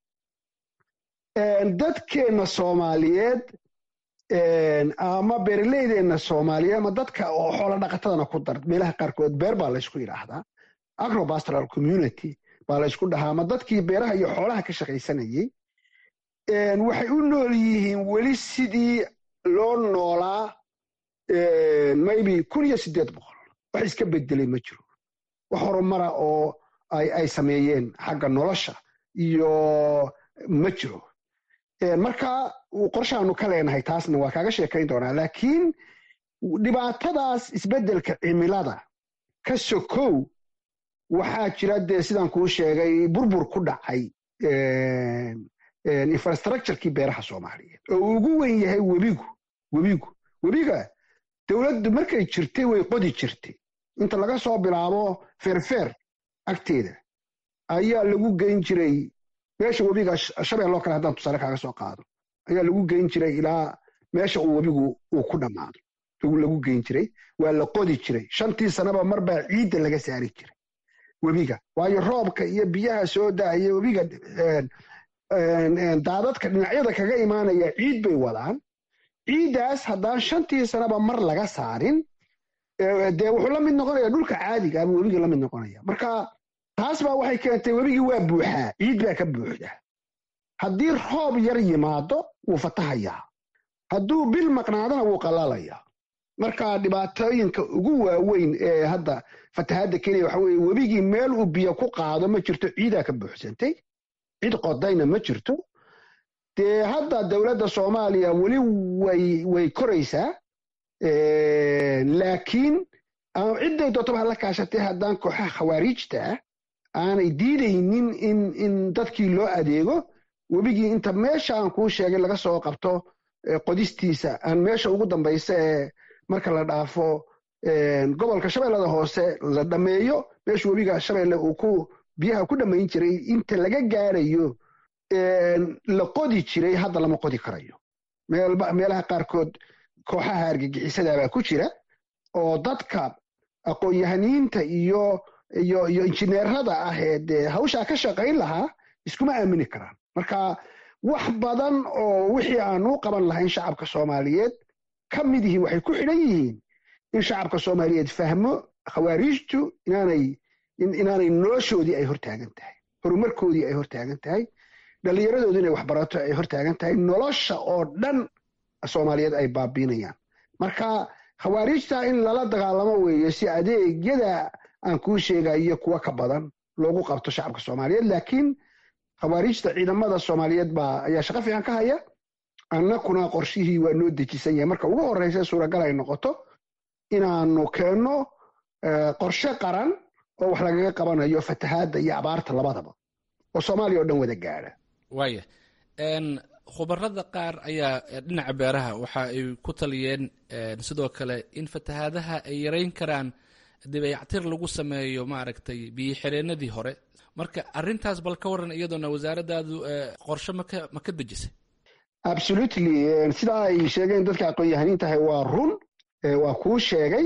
dadkeenna soomaaliyeed ama beeraleydeenna soomaaliyeed ama dadka oo xoola dhaqatadana ku dar meelaha qaarkood beer baa laysku yidhaahdaa agropastoral community baa laysku dhahaa ama dadkii beeraha iyo xoolaha ka shaqaysanayey waxay u nool yihiin weli sidii loo noolaa maybe kun iyo siddeed boqol wax iska bedelay ma jiro wax horumara oo ay sameeyeen xagga nolosha iyo ma jiro marka qorshaanu ka leenahay taasna waa kaaga sheekayn doonaa laakiin dhibaatadaas isbeddelka cimilada ka sokow waxaa jira dee sidaan kuu sheegay burbur ku dhacay infrastructurekii beeraha soomaaliyeed oo uu ugu wen yahay webigu webigu webiga dowladdu markay jirtay way qodi jirtay inta laga soo bilaabo feerfeer agteeda ayaa lagu geyn jiray meesha webiga shabeelloo kale haddaan tusaale kaaga soo qaado ayaa lagu geyn jiray ilaa meesha uu webigu uu ku dhammaado lagu geyn jiray waa la qodi jiray shantii sanaba marbaa ciidda laga saari jiray webiga waayo roobka iyo biyaha soo daaya webiga daadadka dhinacyada kaga imaanaya ciid bay wadaan ciiddaas haddaan shantii sanaba mar laga saarin dee wuxuu la mid noqonaya dhulka caadiga ama webigii la mid noqonaya marka taas baa waxay keentay webigii waa buuxaa ciid baa ka buuxda haddii roob yar yimaado wuu fatahayaa hadduu bil maqnaadana wuu qalalayaa marka dhibaatooyinka ugu waaweyn ee hadda fatahaadda kenya waxa weeye webigii meel uu biyo ku qaado ma jirto ciidaa ka buuxsantay cid qodayna ma jirto dee hadda dowladda soomaaliya weli way way koraysaa laakiin cidday dootaba hala kaashatay haddaan kooxaha khawaariijta ah aanay diidaynin in in dadkii loo adeego webigii inta meesha aan kuu sheegay laga soo qabto qodistiisa aan meesha ugu dambaysa ee marka la dhaafo gobolka shabeellada hoose la dhammeeyo meesha webiga shabeelle uu ku biyaha ku dhammayn jiray inta laga gaarayo la qodi jiray hadda lama qodi karayo meelaha qaarkood kooxaha argagixisadabaa ku jira oo dadka aqoon-yahaniinta iyo iyo iyo injineerada ah ee dee hawshaa ka shaqayn lahaa iskuma aamini karaan marka wax badan oo wixii aanu qaban lahayn shacabka soomaaliyeed ka mid yihiin waxay ku xidhan yihiin in shacabka soomaaliyeed fahmo khawaariijtu inaanay inaanay noloshoodii ay hortaagan tahay horumarkoodii ay hortaagan tahay dhallinyaradoodu inay waxbarato ay hortaagan tahay nolosha oo dhan soomaaliyeed ay baabiinayaan marka khawaariijta in lala dagaalamo weeye si adeegyada aan kuu sheegayo kuwa ka badan loogu qabto shacabka soomaaliyeed laakiin khawaariijta ciidamada soomaaliyeed baa ayaa shaqo fiican ka haya annakuna qorshihii waa noo dejisan yahay marka ugu horreysa suuragal ay noqoto inaanu keenno qorshe qaran oo wax lagaga qabanayo fatahaadda iyo abaarta labadaba oo soomaaliya oo dhan wada gaadha waaya khubarada qaar ayaa dhinaca beeraha waxa ay ku taliyeen sidoo kale in fatahaadaha ay yareyn karaan dibeyactir lagu sameeyo maaragtay biyo xireenadii hore marka arintaas bal ka waran iyadoona wasaaradaadu qorshe maka ma ka dejisay absolutely sidaa ay sheegeen dadka aqoon-yahaniin tahay waa run waa kuu sheegay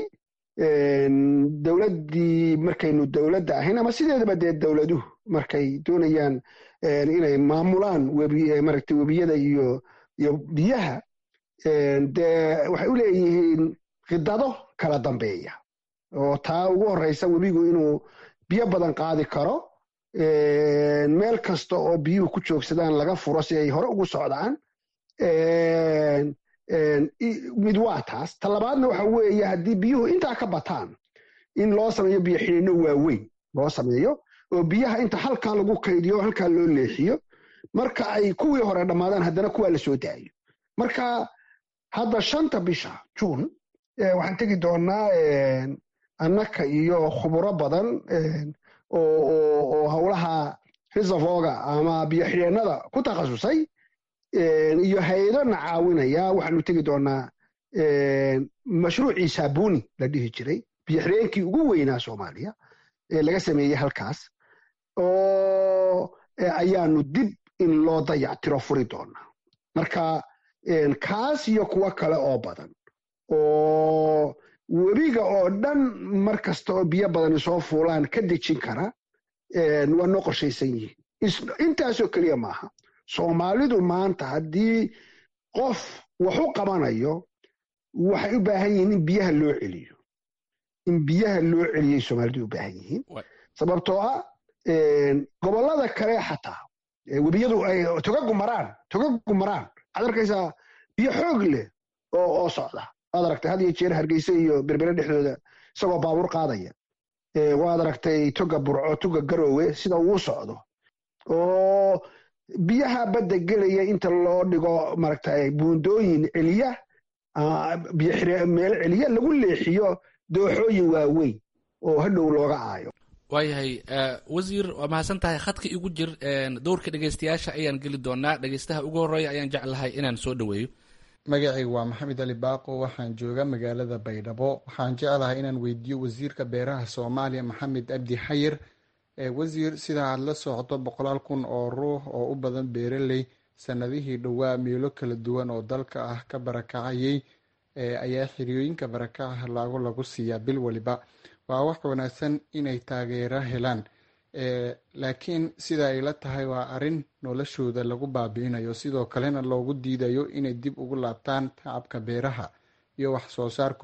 dowladdii markaynu dowladda ahayn ama sideedaba dee dowladuhu markay doonayaan inay maamulaan webi maragtay webiyada iyo iyo biyaha dee waxay u leeyihiin khidado kala dambeeya oo taa ugu horreysa webigu inuu biyo badan qaadi karo meel kasta oo biyuhu ku joogsadaan laga furo si ay hore ugu socdaan mid waa taas ta labaadna waxa weeye haddii biyuhu intaa ka bataan in loo sameeyo biyo xidhinno waaweyn loo sameeyo oo biyaha inta halkaa lagu kaydiyo halkaa loo leexiyo marka ay kuwii hore dhammaadaan haddana kuwaa la soo daayo marka hadda shanta bisha juun waxaan tegi doonaa annaka iyo khuburo badan oo howlaha reservoga ama biyo xidheennada ku takhasusay iyo hay-ado na caawinaya waxaanu tegi doonaa mashruucii saabuni la dhihi jiray biyo xidheenkii ugu weynaa soomaaliya ee laga sameeyey halkaas oo ayaanu dib in loo dayactiro furi doonaa marka kaas iyo kuwo kale oo badan oo webiga oo dhan mar kasta oo biyo badani soo fuulaan ka dejin kara waa noo qorshaysan yihiin intaasoo keliya maaha soomaalidu maanta haddii qof wax u qabanayo waxay u baahan yihiin in biyaha loo celiyo in biyaha loo celiyay soomaalidu u baahan yihiin sababtoo ah gobollada kale xataa webiyadu ay togagu maraan togagu maraan waxaad arkaysaa biyo xoog leh oo oo socda waad aragtay had iyo jeer hargeysa iyo berbere dhexdooda isagoo baabuur qaadaya waad aragtay toga burco toga garoowe sida uu socdo oo biyaha badda gelaya inta loo dhigo maaragtay buundooyin celiya biyo meel celiya lagu leexiyo dooxooyin waaweyn oo hadhow looga aayo waayahay wasiir waa mahadsan tahay khadka igu jir dowrka dhegeystayaasha ayaan geli doonaa dhegeystaha ugu horreeya ayaan jeclahay inaan soo dhoweeyo magacayga waa maxamed ali baaqo waxaan jooga magaalada baydhabo waxaan jeclahay inaan weydiiyo wasiirka beeraha soomaaliya maxamed abdi xayir wasiir sida aad la socdo boqolaal kun oo ruux oo u badan beeraley sanadihii dhowaa meelo kala duwan oo dalka ah ka barakacayay ayaa xiriyooyinka barakaca laago lagu siiyaa bil waliba waa wax wanaagsan inay taageero helaan laakiin sida ay la tahay waa arrin noloshooda lagu baabi'inayo sidoo kalena loogu diidayo inay dib ugu laabtaan tacabka beeraha iyo wax soo saarkooda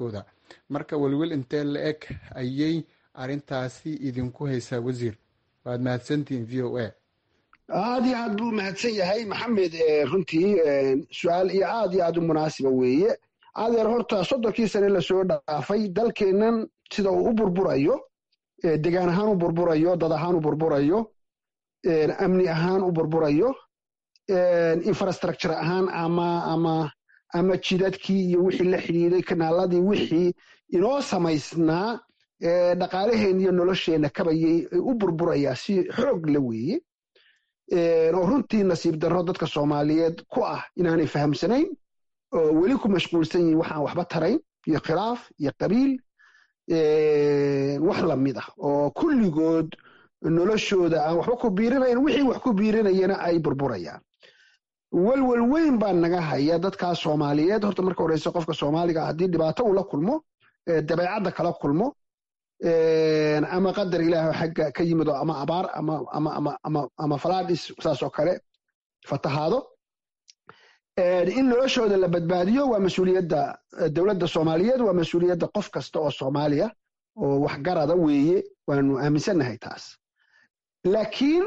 marka welwel intee la eg ayay arrintaasi idinku haysaa wasiir waad mahadsantihiin v o a aad iyo aad buu mahadsan yahay maxamed runtii su-aal iyo aad iyo aad u munaasiba weeye adeer horta soddonkii sane lasoo dhaafay dalkeennan sida uu u burburayo degaan ahaan u burburayo dad ahaan u burburayo amni ahaan u burburayo infrastructure ahaan ama ama ama jidadkii iyo wixii la xidhiiday kanaaladii wixii inoo samaysnaa dhaqaalaheen iyo nolosheenna kabayay u burburayaa si xoog la weeye oo runtii nasiib darro dadka soomaaliyeed ku ah inaanay fahamsanayn oo weli ku mashquulsan yihin waxaan waxba tarayn iyo khilaaf iyo qabiil wax lamid ah oo kulligood noloshooda aan waxba ku biirinayn wixii wax ku biirinayana ay burburayaan welwel weyn baa naga haya dadkaa soomaaliyeed horta marka horeyse qofka soomaaliga haddii dhibaato uu la kulmo dabeecadda kala kulmo ama qadar ilaah xagga ka yimido ama abaar ama falaadhis saasoo kale fatahaado in noloshooda la badbaadiyo waa mas-uuliyadda dowladda soomaaliyeed waa mas-uuliyadda qof kasta oo soomaaliya oo waxgarada weeye waanu aaminsannahay taas laakiin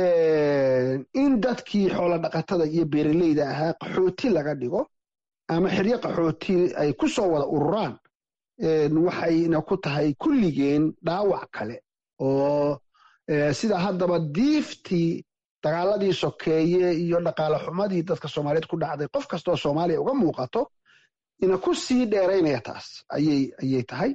in dadkii xoolo dhaqatada iyo beeraleyda ahaa qaxooti laga dhigo ama xiryo qaxooti ay ku soo wada ururaan waxayna ku tahay kulligeen dhaawac kale oo sida haddaba diiftii dagaaladii sokeeye iyo dhaqaale xumadii dadka soomaaliyeed ku dhacday qof kastaoo soomaaliya uga muuqato ina ku sii dheeraynaya taas ayay tahay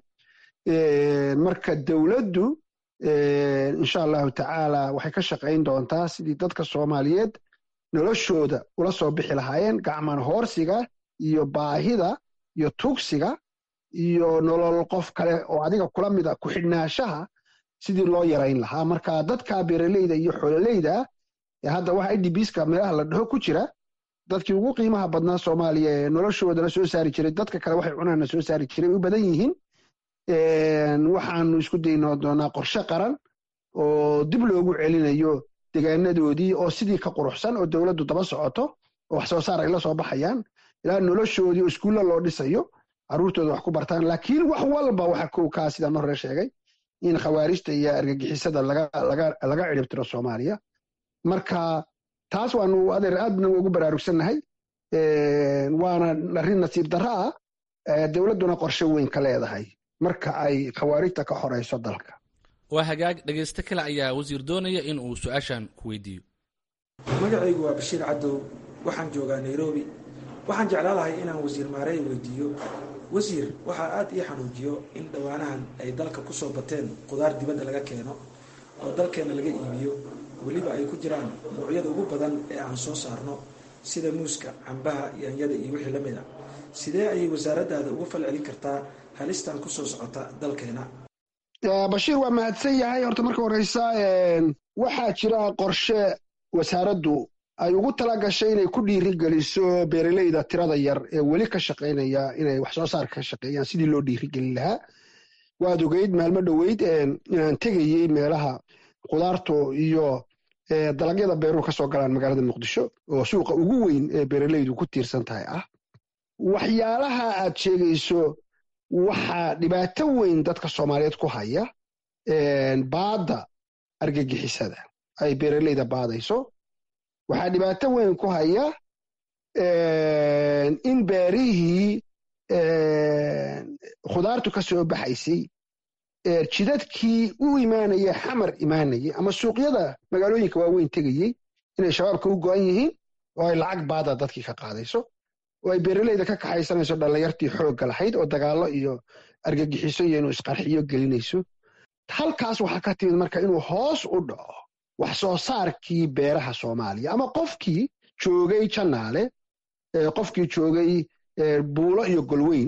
marka dowladdu insha allahu tacaala waxay ka shaqayn doontaa sidii dadka soomaaliyeed noloshooda ula soo bixi lahaayeen gacman hoorsiga iyo baahida iyo tugsiga iyo nolol qof kale oo adiga kula mida ku xidhnaashaha sidii loo yarayn lahaa marka dadka beeraleyda iyo xoololeyda hadda waxa idbska meelaha la dhaho ku jira dadkii ugu qiimaha badnaa soomaaliya ee noloshoodana soo saari jiray dadka kale waxay cunaana soo saari jiray way u badan yihiin waxaanu isku dayno doonaa qorshe qaran oo dib loogu celinayo degaanadoodii oo sidii ka quruxsan oo dowladdu daba socoto oo wax soo saar ay la soo baxayaan ilaa noloshoodii oo iskuulla loo dhisayo carruurtooda wax ku bartaan laakiin wax walba waxa kow kaa sidaan hore sheegay in khawaarijta iyo argagixisada laga ciribtiro soomaaliya marka taas waanu adeer aadna ugu baraarugsannahay waana arrin nasiib darro ah dowladduna qorshe weyn ka leedahay marka ay khawaarijta ka horeyso dalka waa hagaag dhegaysto kale ayaa wasiir doonaya in uu su-aashan ku weydiiyo magacaygu waa bashiir cadow waxaan joogaa nairobi waxaan jeclaan lahay inaan wasiir maarey weydiiyo wasiir waxaa aad ii xanuujiyo in dhowaanahan ay dalka kusoo bateen qudaar dibadda laga keeno oo dalkeenna laga iibiyo weliba ay ku jiraan noocyada ugu badan ee aan soo saarno sida muuska cambaha yaanyada iyo wixii la mid a sidee ayay wasaaraddaada uga fal celin kartaa halistan kusoo socota dalkeena bashiir waa mahadsan yahay horta marka horeysa waxaa jira qorshe wasaaraddu ay ugu tala gashay inay ku dhiiri geliso beeraleyda tirada yar ee weli ka shaqaynaya inay wax soo saar ka shaqeeyaan sidii loo dhiirigelin lahaa waad ogeyd maalmo dhoweyd inaan tegayey meelaha qudaartu iyo dalagyada beeruhu ka soo galaan magaalada muqdisho oo suuqa ugu weyn ee beeraleydu ku tiirsan tahay ah waxyaalaha aad sheegayso waxaa dhibaato weyn dadka soomaaliyeed ku haya baadda argagixisada ay beeraleyda baadayso waxaa dhibaato weyn ku haya in beerihii khudaartu ka soo baxaysay jidadkii u imaanaya xamar imaanayay ama suuqyada magaalooyinka waaweyn tegayey inay shabaabka u go'an yihiin oo ay lacag baada dadkii ka qaadayso oo ay beeraleyda ka kaxaysanayso dhallinyartii xoogga lahayd oo dagaallo iyo argagixiso iyo inuu isqarxiyo gelinayso halkaas waxaa ka timid marka inuu hoos u dhaco wax soo saarkii beeraha soomaaliya ama qofkii joogay janaale qofkii joogay buulo iyo golweyn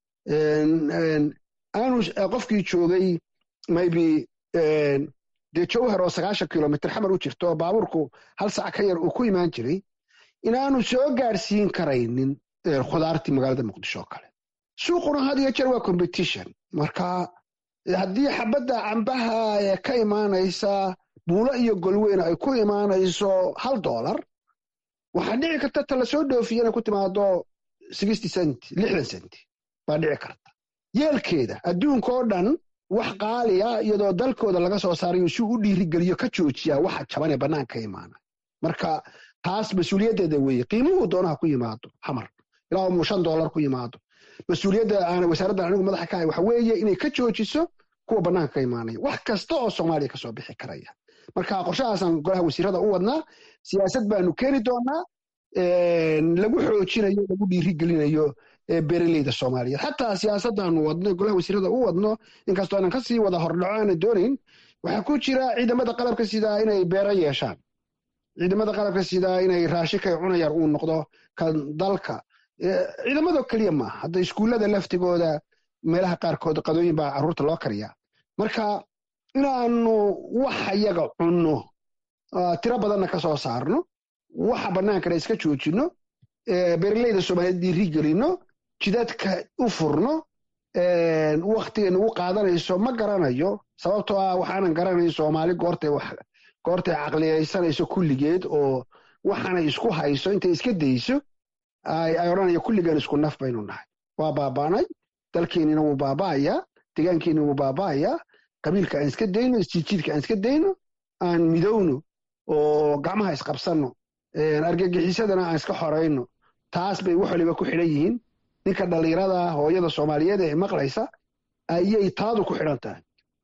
aanu qofkii joogay maybe dee jowhar oo sagaashan kilomitr xamar u jirto oo baabuurku hal sac ka yar uu ku imaan jiray inaanu soo gaadhsiin karaynin khudaartii magaalada muqdisho oo kale suuquna had iyo jeer waa competition marka haddii xabadda cambaha ee ka imaanaysa buulo iyo golweyn ay ku imaanayso hal dollar waxaa dhici karta ta la soo dhoofiya inay ku timaado sixty cent lixdan cent baa dhici karta yeelkeeda adduunka oo dhan wax qaaliya iyadoo dalkooda laga soo saarayo si u dhiirigeliyo ka joojiyaa waxa jaban ee bannaanka imaana marka taas mas-uuliyaddeeda weeye qiimuhu doonaha ku yimaado xamar ilaa muu shan doolar ku yimaado mas-uuliyadda aan wasaaraddan anigu madaxa ka ahay waxa weeye inay ka joojiso kuwa bannaanka ka imaanaya wax kasta oo soomaaliya kasoo bixi karaya marka qorshahaasaan golaha wasiirada u wadnaa siyaasad baanu keeni doonaa lagu xoojinayo lagu dhiirigelinayo beeraleyda soomaaliyeed xataa siyaasaddaanu wadno golaha wasiirada u wadno inkastoo aanan kasii wada hordhaco aanan doonayn waxaa ku jira ciidamada qalabka sidaa inay beero yeeshaan ciidamada qalabka sidaa inay raashikay cunayar uu noqdo kan dalka ciidamado keliya maaha hadda iskuullada laftigooda meelaha qaarkood qadooyin baa carruurta loo kariyaa marka inaanu waxa yaga cunno tiro badanna ka soo saarno waxa bannaankana iska joojinno beeraleyda soomaaliyeed dhiiri gelino jidadka u furno waktiga nagu qaadanayso ma garanayo sababtoo ah waxaanan garanayn soomaali goortay goortay caqliyaysanayso kulligeed oo waxaanay isku hayso intay iska dayso ay odhanaya kulligaan isku naf baynu nahay waa baabaanay dalkeennina wuu baaba'ayaa degaankeennina wuu baaba'ayaa qabiilka aan iska dayno isjiidjiidka aan iska dayno aan midowno oo gacmaha isqabsanno argagixisadana aan iska xorayno taas bay wax waliba ku xidhan yihiin ninka dhallinyarada hooyada soomaaliyeed ee maqlaysa ayay taadu ku xidhan tahay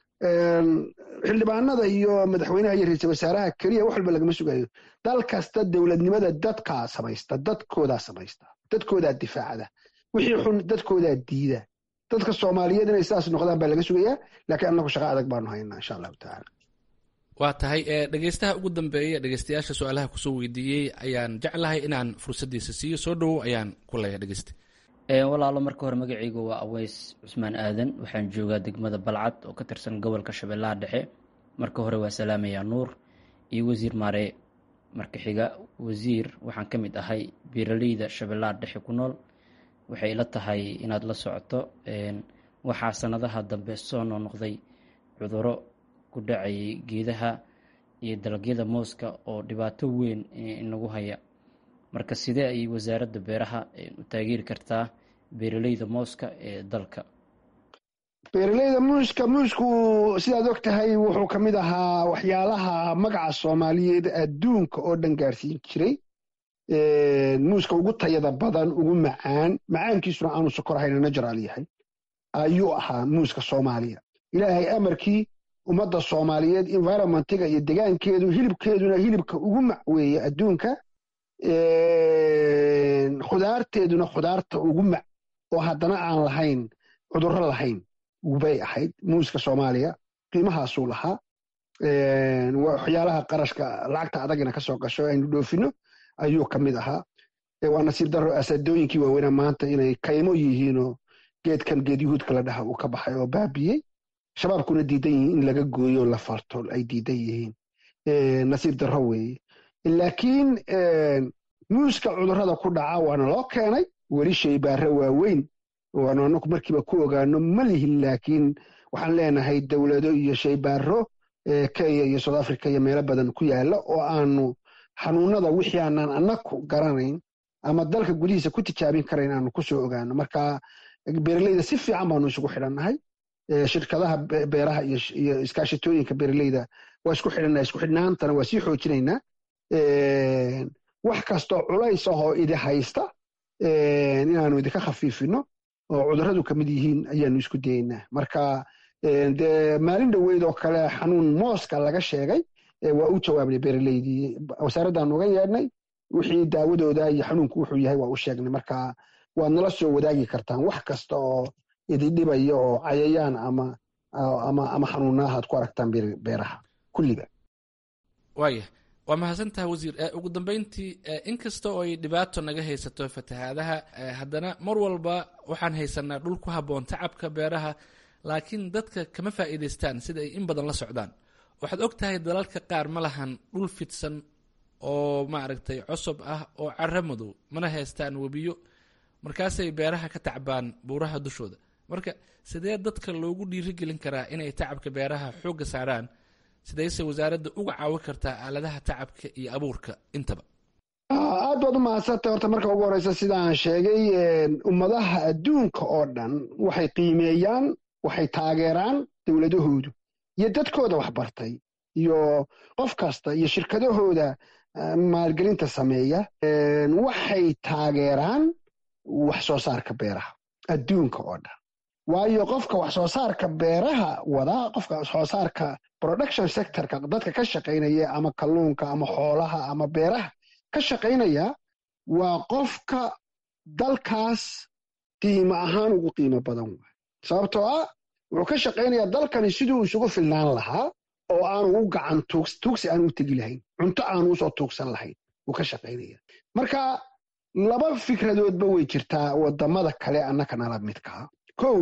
xildhibaanada iyo madaxweynaha iyo ra-iisal wasaaraha keliya wax walba lagama sugayo dal kasta dowladnimada dadkaa samaysta dadkoodaa samaysta dadkoodaa difaacda wixii xun dadkoodaa diida dadka soomaaliyeed inay sidaas noqdaan baa laga sugayaa laakiin annagu shaqo adag baanu haynaa insha allahu tacaala waa tahay dhegeystaha ugu dambeeya dhegeystayaasha su-aalaha kusoo weydiiyey ayaan jeclahay inaan fursaddiisa siiyo soo dhowow ayaan ku leeya dhegeysta walaalo marka hore magacaygu waa aweys cusmaan aadan waxaan joogaa degmada balcad oo ka tirsan gobolka shabeellaha dhexe marka hore waa salaamayaa nuur iyo wasiir maare marka xiga wasiir waxaan ka mid ahay beeraleyda shabeellaha dhexe ku nool waxay ila tahay inaad la socoto waxaa sanadaha dambe soo noqnoqday cuduro ku dhacayay geedaha iyo dalagyada mooska oo dhibaato weyn inagu haya marka sidee ayay wasaaradda beeraha u taageeri kartaa beeraleyda mooska ee dalka beeraleyda muuska muusku sidaad og tahay wuxuu ka mid ahaa waxyaalaha magaca soomaaliyeed adduunka oo dhan gaarsiin jiray muuska ugu tayada badan ugu macaan macaankiisuna aanu sokor ahayna najaraal yahay ayuu ahaa muuska soomaaliya ilaahay amarkii ummadda soomaaliyeed environmentiga iyo degaankeedu hilibkeeduna hilibka ugu mac weeye adduunka khudaarteeduna khudaarta ugu mac oo haddana aan lahayn cudurro lahayn bay ahayd muuska soomaaliya qiimahaasuu lahaa waxyaalaha qarashka lacagta adagina ka soo gasho aynu dhoofino ayuu ka mid ahaa waa nasiib daro asadooyinkii waaweyna maanta inay kaymo yihiinoo geedkan geed yuhuudka la dhaha uu ka baxay oo baabiyey shabaabkuna diidan yihiin in laga gooyo la farto ay diidan yihiin nasiib darro weeye laakiin muuska cudurrada ku dhaca waana loo keenay weli shaybaare waaweyn waanu anaku markiiba ku ogaano ma lihin laakiin waxaan leenahay dowlado iyo shaybaaro kenya iyo south africa iyo meelo badan ku yaala oo aanu xanuunada wixii aanaan anaku garanayn ama dalka gudihiisa ku tijaabin karayn aanu kusoo ogaano marka beeraleyda si fiican baanu isugu xidhannahay shirkadaha beeraha iyo iskaashitooyinka beeraleyda waa isku xidhannahay isku xidhnaantana waa sii xoojinaynaa wax kastoo culays ahoo idi haysta inaanu idinka khafiifino oo cudurradu ka mid yihiin ayaanu isku dayaynaa marka dee maalin dhoweyd oo kale xanuun mooska laga sheegay waa u jawaabnay beeraleydii wasaaraddaanu uga yeedhnay wixii daawadooda iyo xanuunku wuxuu yahay waa u sheegnay marka waad nala soo wadaagi kartaan wax kasta oo idindhibaya oo cayayaan ama ama ama xanuunaha ad ku aragtaan beeraha kulliba waaya waa mahadsantaha wasiir ugu dambeyntii inkasta oo ay dhibaato naga haysato fatahaadaha haddana mar walba waxaan haysanaa dhul ku habboon tacabka beeraha laakiin dadka kama faa'iidaystaan sida ay in badan la socdaan waxaad og tahay dalalka qaar ma lahan dhul fidsan oo maaragtay cosob ah oo cara madow mana haystaan webiyo markaasay beeraha ka tacbaan buuraha dushooda marka sidee dadka loogu dhiirigelin karaa inay tacabka beeraha xoogga saaraan sidayse wasaaradda uga caawin kartaa aaladaha tacabka iyo abuurka intaba aad baad u mahadsantay horta marka ugu horeysa sidaan sheegay ummadaha adduunka oo dhan waxay qiimeeyaan waxay taageeraan dowladahoodu iyo dadkooda waxbartay iyo qof kasta iyo shirkadahooda maalgelinta sameeya waxay taageeraan wax soo saarka beeraha adduunka oo dhan waayo qofka wax soo saarka beeraha wadaa qofka wax soo saarka production sectorka dadka ka shaqaynaya ama kalluunka ama xoolaha ama beeraha ka shaqaynaya waa qofka dalkaas qiimo ahaan ugu qiimo badan waay sababtoo ah wuxuu ka shaqaynayaa dalkani siduu isugu filnaan lahaa oo aanu u gacan tuugsi aanu u tegi lahayn cunto aanu usoo tuugsan lahayn wuu ka shaqaynaya marka laba fikradoodba way jirtaa wadamada kale annaka nala midkaa kow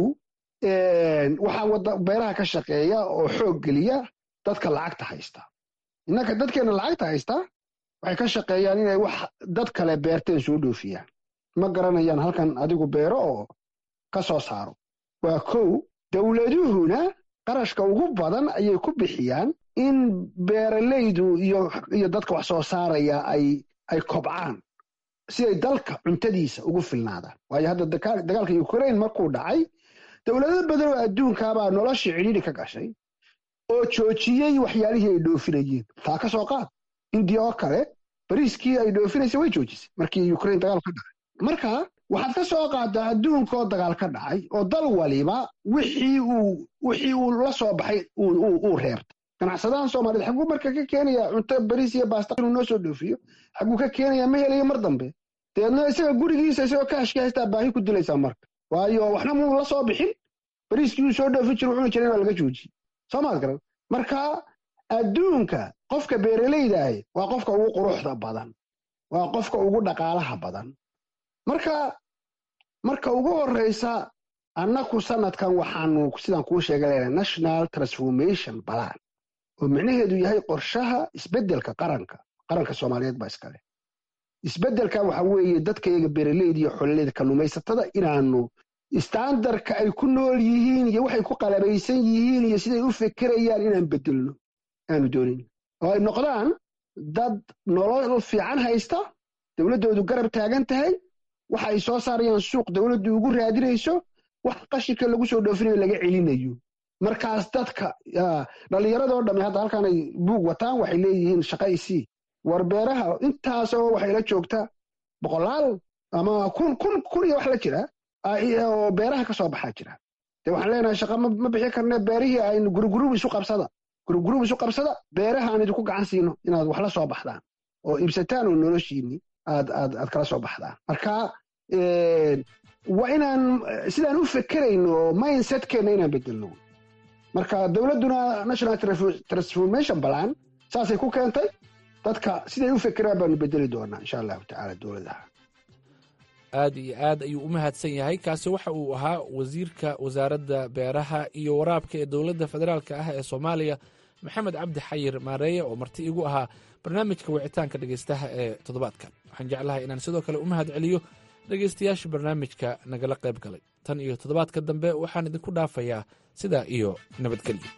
waxaa beeraha ka shaqeeya oo xoog geliya dadka lacagta haysta innaka dadkeena lacagta haysta waxay ka shaqeeyaan inay wax dad kale beerteen soo dhoofiyaan ma garanayaan halkan adigu beero oo ka soo saaro waa kow dowladuhuna qarashka ugu badan ayay ku bixiyaan in beeralaydu iyo dadka wax soo saaraya ay kobcaan si ay dalka cuntadiisa ugu filnaadaan waayo hadda dagaalka ukraine markuu dhacay dowlado badan oo adduunkaabaa noloshii cidhiidhi ka gashay oo joojiyey waxyaalihii ay dhoofinayeen taa ka soo qaad indiya oo kale bariiskii ay dhoofinaysay way joojisay markii ukraine dagaal ka dhacay marka waxaad ka soo qaadaa adduunkaoo dagaal ka dhacay oo dal waliba wixii uu wixii uu la soo baxay uu reebtay ganacsadahan soomaaliyed xaguu marka ka keenaya cunto bariis iyo baasta inuu noo soo dhoofiyo xaguu ka keenaya ma helayo mar dambe dabeedna isaga gurigiisa isagoo kaashka haystaa baahi ku dilaysaa marka waayo waxna muu la soo bixin bariiskii uu soo dhoofi jiro cuni jiray waa laga joojiyey soo maad garan marka adduunka qofka beeralaydaah waa qofka ugu quruxda badan waa qofka ugu dhaqaalaha badan marka marka ugu horeysa annaku sanadkan waxaanu sidaan kuu sheega leedahay national transformation balan oo micnaheedu yahay qorshaha isbeddelka qaranka qaranka soomaaliyeed baa iskale isbeddelka waxa weeye dadkayaga beeraleyda iyo xololeyda kalluumaysatada inaanu istaandarka ay ku nool yihiin iyo waxay ku qalabaysan yihiin iyo siday u fekerayaan inaan bedelno aanu doonin oo ay noqdaan dad nolol fiican haysta dowladdoodu garab taagan tahay waxa ay soo saarayaan suuq dowladdu ugu raadinayso wax qashinka lagu soo dhoofinayo laga celinayo markaas dadka dhallinyaradoo dhamme hadda halkan ay buug wataan waxay leeyihiin shaqa isii war beeraha intaasoo waxay la joogtaa boqolaal ama kun kun kun iyo wax la jira oo beeraha ka soo baxaa jira dee waxaan leenahay shaqa ma bixi karne beerihii aynu gurugurub isu qabsada gurugurub isu qabsada beeraha aan idinku gacan siino inaad wax la soo baxdaan oo iibsataan oo noloshiinni aad aad aad kala soo baxdaan marka waa inaan sidaan u fekerayno mindsetkeenna inaan bedelno marka dowladduna national transformation balan saasay ku keentay dadka siday u fekeraan baanu bedeli doonaa insha allahu tacaala dowladaha aad iyo aad ayuu u mahadsan yahay kaasi waxa uu ahaa wasiirka wasaaradda beeraha iyo waraabka ee dowladda federaalk ah ee soomaaliya maxamed cabdi xayir maareeye oo marti igu ahaa barnaamijka wicitaanka dhegeystaha ee toddobaadkan waxaan jeclahay inaan sidoo kale u mahad celiyo dhegeystayaasha barnaamijka nagala qayb galay tan iyo toddobaadka dambe waxaan idinku dhaafayaa sidaa iyo nabadgelyo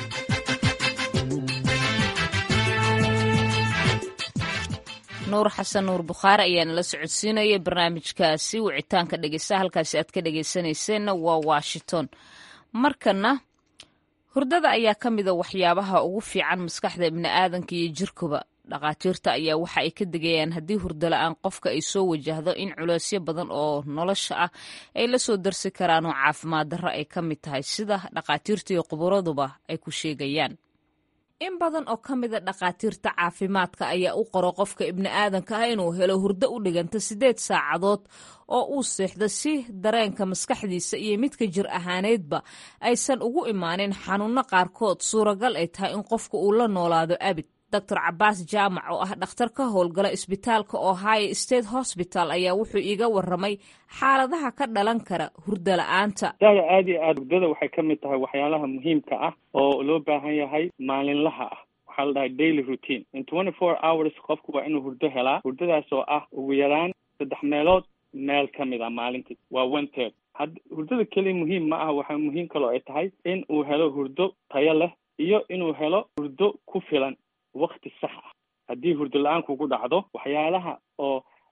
nuur xasan nuur bukhaari ayaana la socodsiinaya barnaamijkaasi wicitaanka dhegeysta halkaasi aad ka dhegeysanayseena waa washington markana hurdada ayaa ka mida waxyaabaha ugu fiican maskaxda ibni aadanka iyo jirkuba dhakhaatiirta ayaa waxa ay ka digayaan haddii hurdo la-aan qofka ay soo wajahdo in culeysyo badan oo nolosha ah ay la soo darsi karaan oo caafimaad darro ay ka mid tahay sida dhakhaatiirta iyo khuburaduba ay ku sheegayaan in badan oo ka mida dhakhaatiirta caafimaadka ayaa u qoro qofka ibni aadanka ah inuu helo hurdo u dhiganta siddeed saacadood oo uu seexdo si dareenka maskaxdiisa iyo midka jir ahaaneedba aysan ugu imaanin xanuunno qaarkood suuragal ay tahay in qofka uu la noolaado abid doctor cabaas jaamac oo ah dhakhtar ka howlgala isbitaalka ohio state hosbital ayaa wuxuu iiga waramay xaaladaha ka dhalan kara hurdo la-aanta dada aad iyo aad hurdada waxay ka mid tahay waxyaalaha muhiimka ah oo loo baahan yahay maalinlaha ah waxaa la dhahay daily routine in twenty four hours qofku waa inuu hurdo helaa hurdadaas oo ah ugu yaraan saddex meelood meel ka mid a maalintii waa one third had hurdada keliya muhiim ma aha waxaa muhiim kaloo ay tahay in uu helo hurdo tayo leh iyo inuu helo hurdo ku filan wakti sax ah haddii hurdo la-aan kugu dhacdo waxyaalaha oo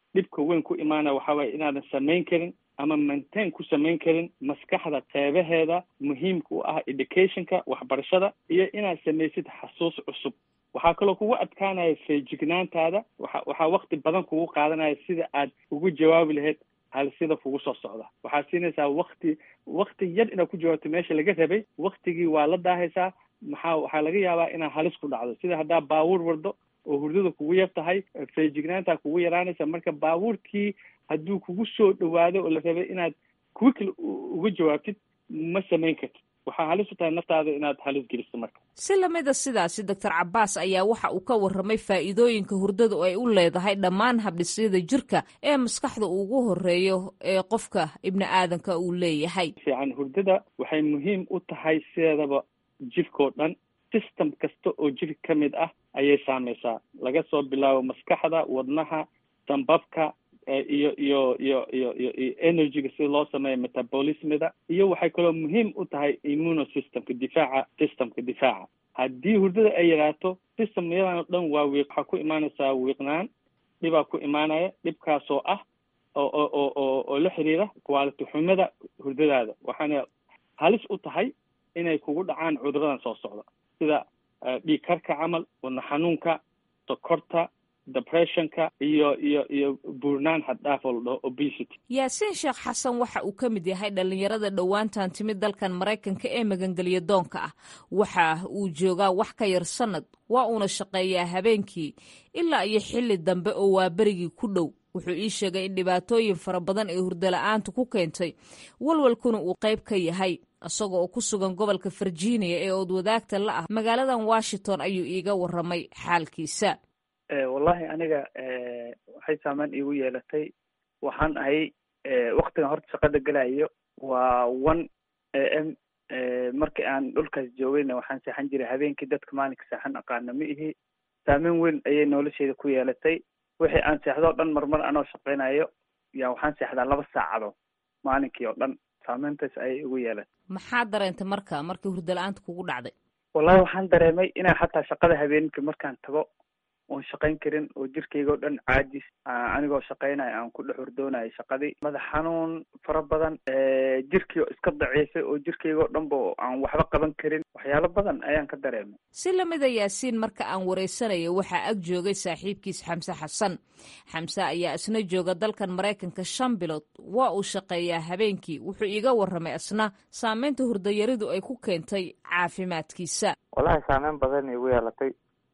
dhibka weyn ku imaanaya waxaa waaye inaadan samayn karin ama maintain ku samayn karin maskaxda qeybaheeda muhiimka u ah educationka waxbarashada iyo inaad samaysid xasuus cusub waxaa kaloo kugu adkaanaya feejignaantaada waxa waxaa wakti badan kugu qaadanaya sida aad ugu jawaabi lahayd halisida kugu soo socda waxaad siinaysaa wakti wakti yar inaad ku jawaabto meesha laga rabay waktigii waa la daahaysaa maxaa waxaa laga yaabaa inaad halis ku dhacdo sida haddaa baabuur wardo oo hurdada kugu yar tahay feejignaantaa kugu yaraanaysa marka baabuurkii hadduu kugu soo dhawaado oo la rabay inaad quickly uga jawaabtid ma samayn kartid waxaa halis u tahay naftaada inaad halis geliso marka si lamida sidaasi doctor cabaas ayaa waxa uu ka warramay faa'iidooyinka hurdada oo ay u leedahay dhammaan habdhisyada jirka ee maskaxda ugu horeeyo ee qofka ibni aadanka uu leeyahay fiican hurdada waxay muhiim u tahay sideedaba jirkao dhan system kasta oo jirka ka mid ah ayay saameysaa laga soo bilaabo maskaxda wadnaha dambabka iyo iyo iyo iyo iyo iyo energyga sida loo sameeyo metabolismida iyo waxay kaloo muhiim u tahay immunosystemka difaaca systemka difaaca haddii hurdada ay yaraato systemyadan o dhan waa wiiq waxaa ku imaanaysaa wiiqnaan dhibaa ku imaanaya dhibkaasoo ah oo oo oo oo oo la xiriira quality xumada hurdadaada waxaana halis u tahay inay kugu dhacaan cuduradan soo socda sida dhiig karka camal wadna xanuunka sokorta depressionka iyo iyo iyo buurnaan xaddhaaf oo la dhaho obesity yaasiin sheekh xasan waxa uu ka mid yahay dhallinyarada dhowaantan timid dalkan maraykanka ee magangeliya doonka ah waxa uu joogaa wax ka yar sannad waa uuna shaqeeyaa habeenkii ilaa iyo xilli dambe oo waa berigii ku dhow wuxuu ii sheegay in dhibaatooyin fara badan ee hurdala-aantu ku keentay walwalkuna uu qayb ka yahay isaga oo ku sugan gobolka virginia ee ood wadaagta la ah magaaladan washington ayuu iiga warramay xaalkiisa wallahi aniga waxay saameyn iigu yeelatay waxaan ahay waktigan horta shaqada gelayo waa one a m markii aan dhulkaas joogayna waxaan seexan jiray habeenkii dadka maalinka seexan aqaana ma ihi saameyn weyn ayay nolosheeda ku yeelatay wixii aan seexdo o dhan marmar anoo shaqaynayo yaa waxaan seexdaa laba saacado maalinkii oo dhan saameyntaas ayay igu yeelatay maxaa dareentay marka markii hurdala-aanta kugu dhacday wallahi waxaan dareemay inaa xataa shaqada habeenkii markaan tago oon shaqayn karin oo jirkayga o dhan caajis anigoo shaqaynayo aan ku dhex hurdoonayo shaqadii madax xanuun fara badan jirkii oo iska daciifay oo jirkayga o dhanba aan waxba qaban karin waxyaalo badan ayaan ka dareemay si lamida yaasiin marka aan wareysanayo waxaa ag joogay saaxiibkiis xamse xasan xamse ayaa isna jooga dalkan maraykanka shan bilood waa uu shaqeeyaa habeenkii wuxuu iiga warramay isna saameynta hurdayaridu ay ku keentay caafimaadkiisa wallahi saameyn badan igu yeelatay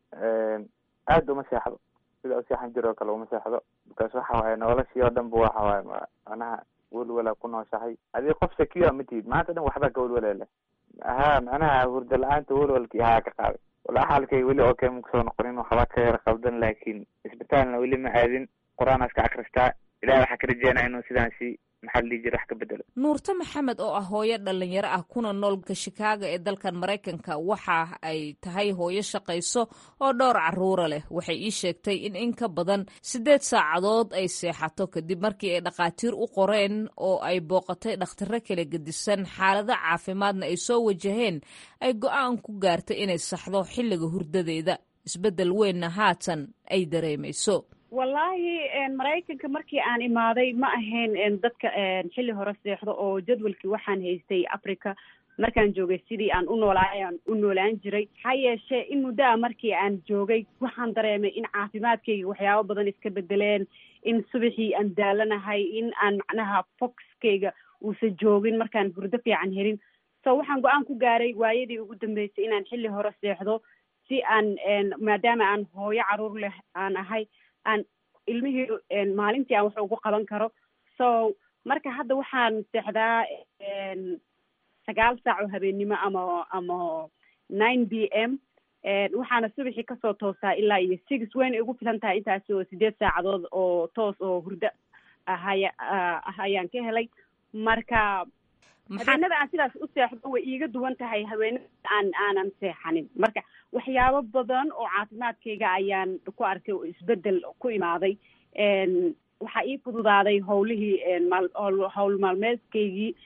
aada uma seexdo sida useexan jir oo kale uma seexdo bikaas waxa waaye noloshii oo dhan ba waxa waaye manaha welwala ku nooshahay adii qof sakiyo ma tihid maanta dhan waxbaa ka welwalele ha macnaha hurda la-aanta welwalkii haa ka qaaday wala xaalkay weli oo kale makusoo noqonin waxba ka yar qabdan laakiin isbitaalna weli ma aadin qur-aan iska akristaa ilahi waxaa ka rajeynaya inuu sidaasi maxaa la dhihi jira wax ka bedelo nuurte maxamed oo ah hooyo dhalinyaro ah kuna noolka shikaago ee dalkan maraykanka waxa ay tahay hooyo shaqayso oo dhowr caruura leh waxay ii sheegtay in in ka badan siddeed saacadood ay seexato kadib markii ay dhakhaatiir u qoreen oo ay booqatay dhakhtaro kala gedisan xaalado caafimaadna ay soo wajaheen ay go-aan ku gaartay inay saxdo xilliga hurdadeeda isbeddel weynna haatan ay dareemayso wallaahi maraykanka markii aan imaaday ma ahayn dadka xilli hore seexdo oo jadwalkii waxaan haystay africa markaan joogay sidii aan u noolaayaan u noolaan jiray ha yeeshee in muddoa markii aan joogay waxaan dareemay in caafimaadkayga waxyaabo badan iska bedeleen in subaxii aan daalanahay in aan macnaha foxkayga uusan joogin markaan hurdo fiican helin so waxaan go-aan ku gaaray waayadii ugu dambeysay inaan xilli hore seexdo si aan maadaama aan hooyo caruur leh aan ahay aan ilmihii maalintii aan wax ugu qaban karo so marka hadda waxaan seexdaa sagaal saac oo habeennimo ama ama nine b m waxaana subaxii kasoo toosaa ilaa iyo six wayna igu filan tahay intaasi oo sideed saacadood oo toos oo hurdo ahaya ah ayaan ka helay marka habeenada aan sidaas u seexdo way iiga duwan tahay haweenada aan aanan seexanin marka waxyaabo badan oo caafimaadkayga ayaan ku arkay oo isbedel ku imaaday waxaa ii fududaaday howlihii maal howl maalmeedkaygii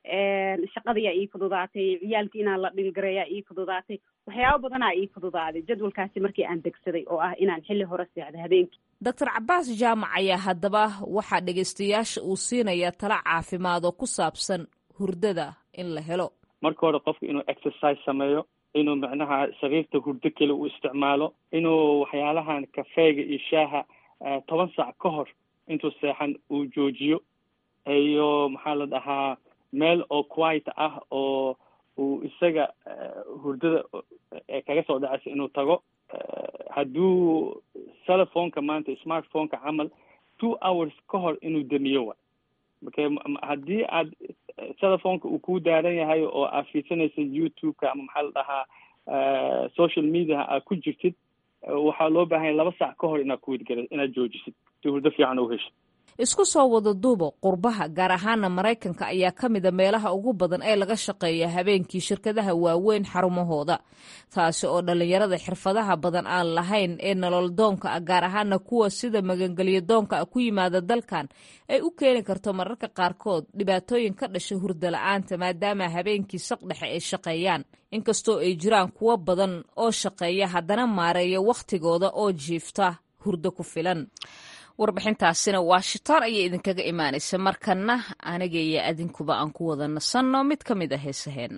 shaqadayaa ii fududaatay ciyaalkii inaan la dhilgareeyaa ii fududaatay waxyaabo badanaa ii fududaaday jadwalkaasi markii aan degsaday oo ah inaan xilli hore seexdo habeenkii doctor cabaas jaamac ayaa haddaba waxaa dhegaystayaasha uu siinaya tala caafimaad oo ku saabsan hurdada in la helo marka hore qofku inuu exercise sameeyo inuu macnaha sariirta hurdo kale uu isticmaalo inuu waxyaalahan kafeega iyo shaaha toban saac ka hor intuu seexan uu joojiyo iyo maxaa la dhahaa meel oo quiet ah oo uu isaga hurdada kaga soo dhacaysa inuu tago hadduu telefonka maanta smartphoneka camal two hours ka hor inuu damiyo wa marka haddii aad telefonka uu ku daaran yahay oo aad fiirsanaysa youtube-ka ama maxaa la dhahaa social mediaha aad ku jirtid waxaa loo baahanya laba saac ka hor inaad kuwidgara inaad joojisid si hurdo fiican u heshid isku soo wada duuba qurbaha gaar ahaana maraykanka ayaa ka mida meelaha ugu badan ee laga shaqeeya habeenkii shirkadaha waaweyn xarumahooda taasi oo dhallinyarada xirfadaha badan aan lahayn ee nolol doonka ah gaar ahaana kuwa sida magangelyo doonka ah ku yimaada dalkan ay u keeni karto mararka qaarkood dhibaatooyin ka dhasha hurda la-aanta maadaama habeenkii saqdhexe ay shaqeeyaan inkastoo ay jiraan kuwo badan oo shaqeeya haddana maareeya wakhtigooda oo jiifta hurdo ku filan warbixintaasina washington ayay idinkaga imaanaysa markana aniga iyo adinkuba aan ku wada nasanno mid ka mid a heesaheenna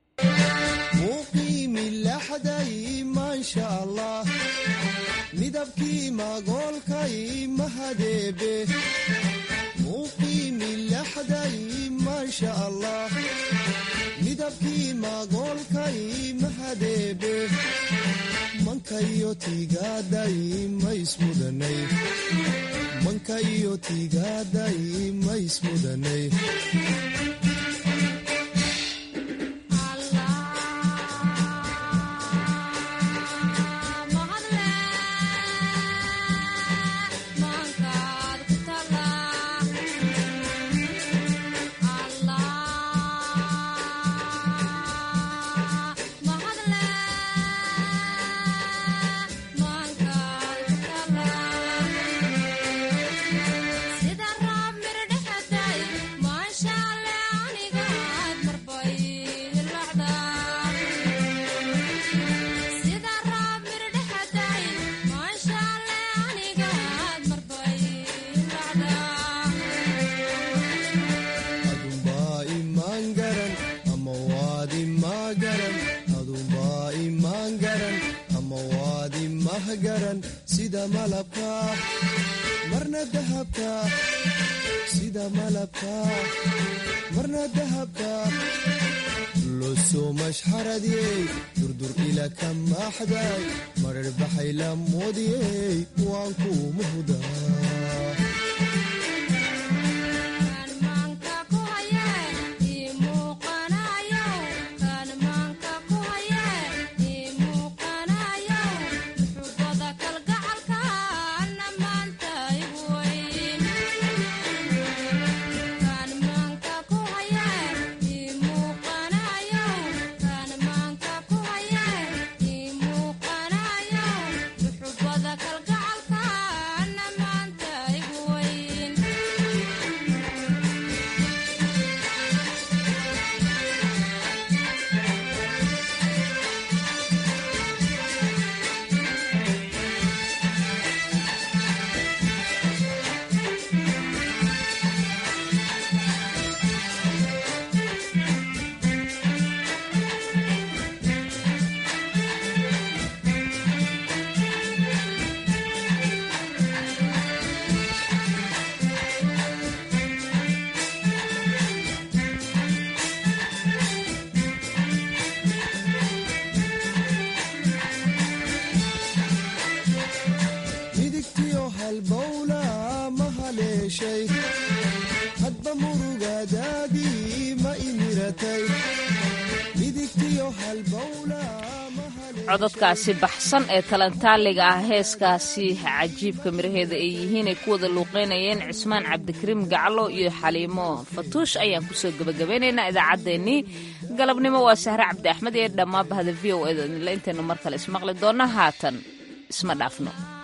midabkii magoolkay mahadeebe muuqiimilaxday maasha allah midabkii magoolkay mahadeebe mankayo tiigaaday maismudanay mankayo tiigaaday maismudanay sida malabka marna dahabka sida malabka marna dahabka losoo mashxaradiyey durdur ila ka maaxday marar baxay la moodiyey waan ku muhdaa midigtiyo halbowla ma haleeshay hadba murugadaadii ma imiratay midigtiyo halbowla cododkaasi baxsan ee talantaaliga ah heeskaasi cajiibka miraheeda ay yihiin ay ku wada luuqeynayeen cismaan cabdikariim gaclo iyo xaliimo fatuush ayaan kusoo gebagabeynaynaa idaacaddeenii galabnimo waa sahre cabdi axmed iyo dhammaanba hada v o eda intaynu mar kale ismaqli doonna haatan isma dhaafno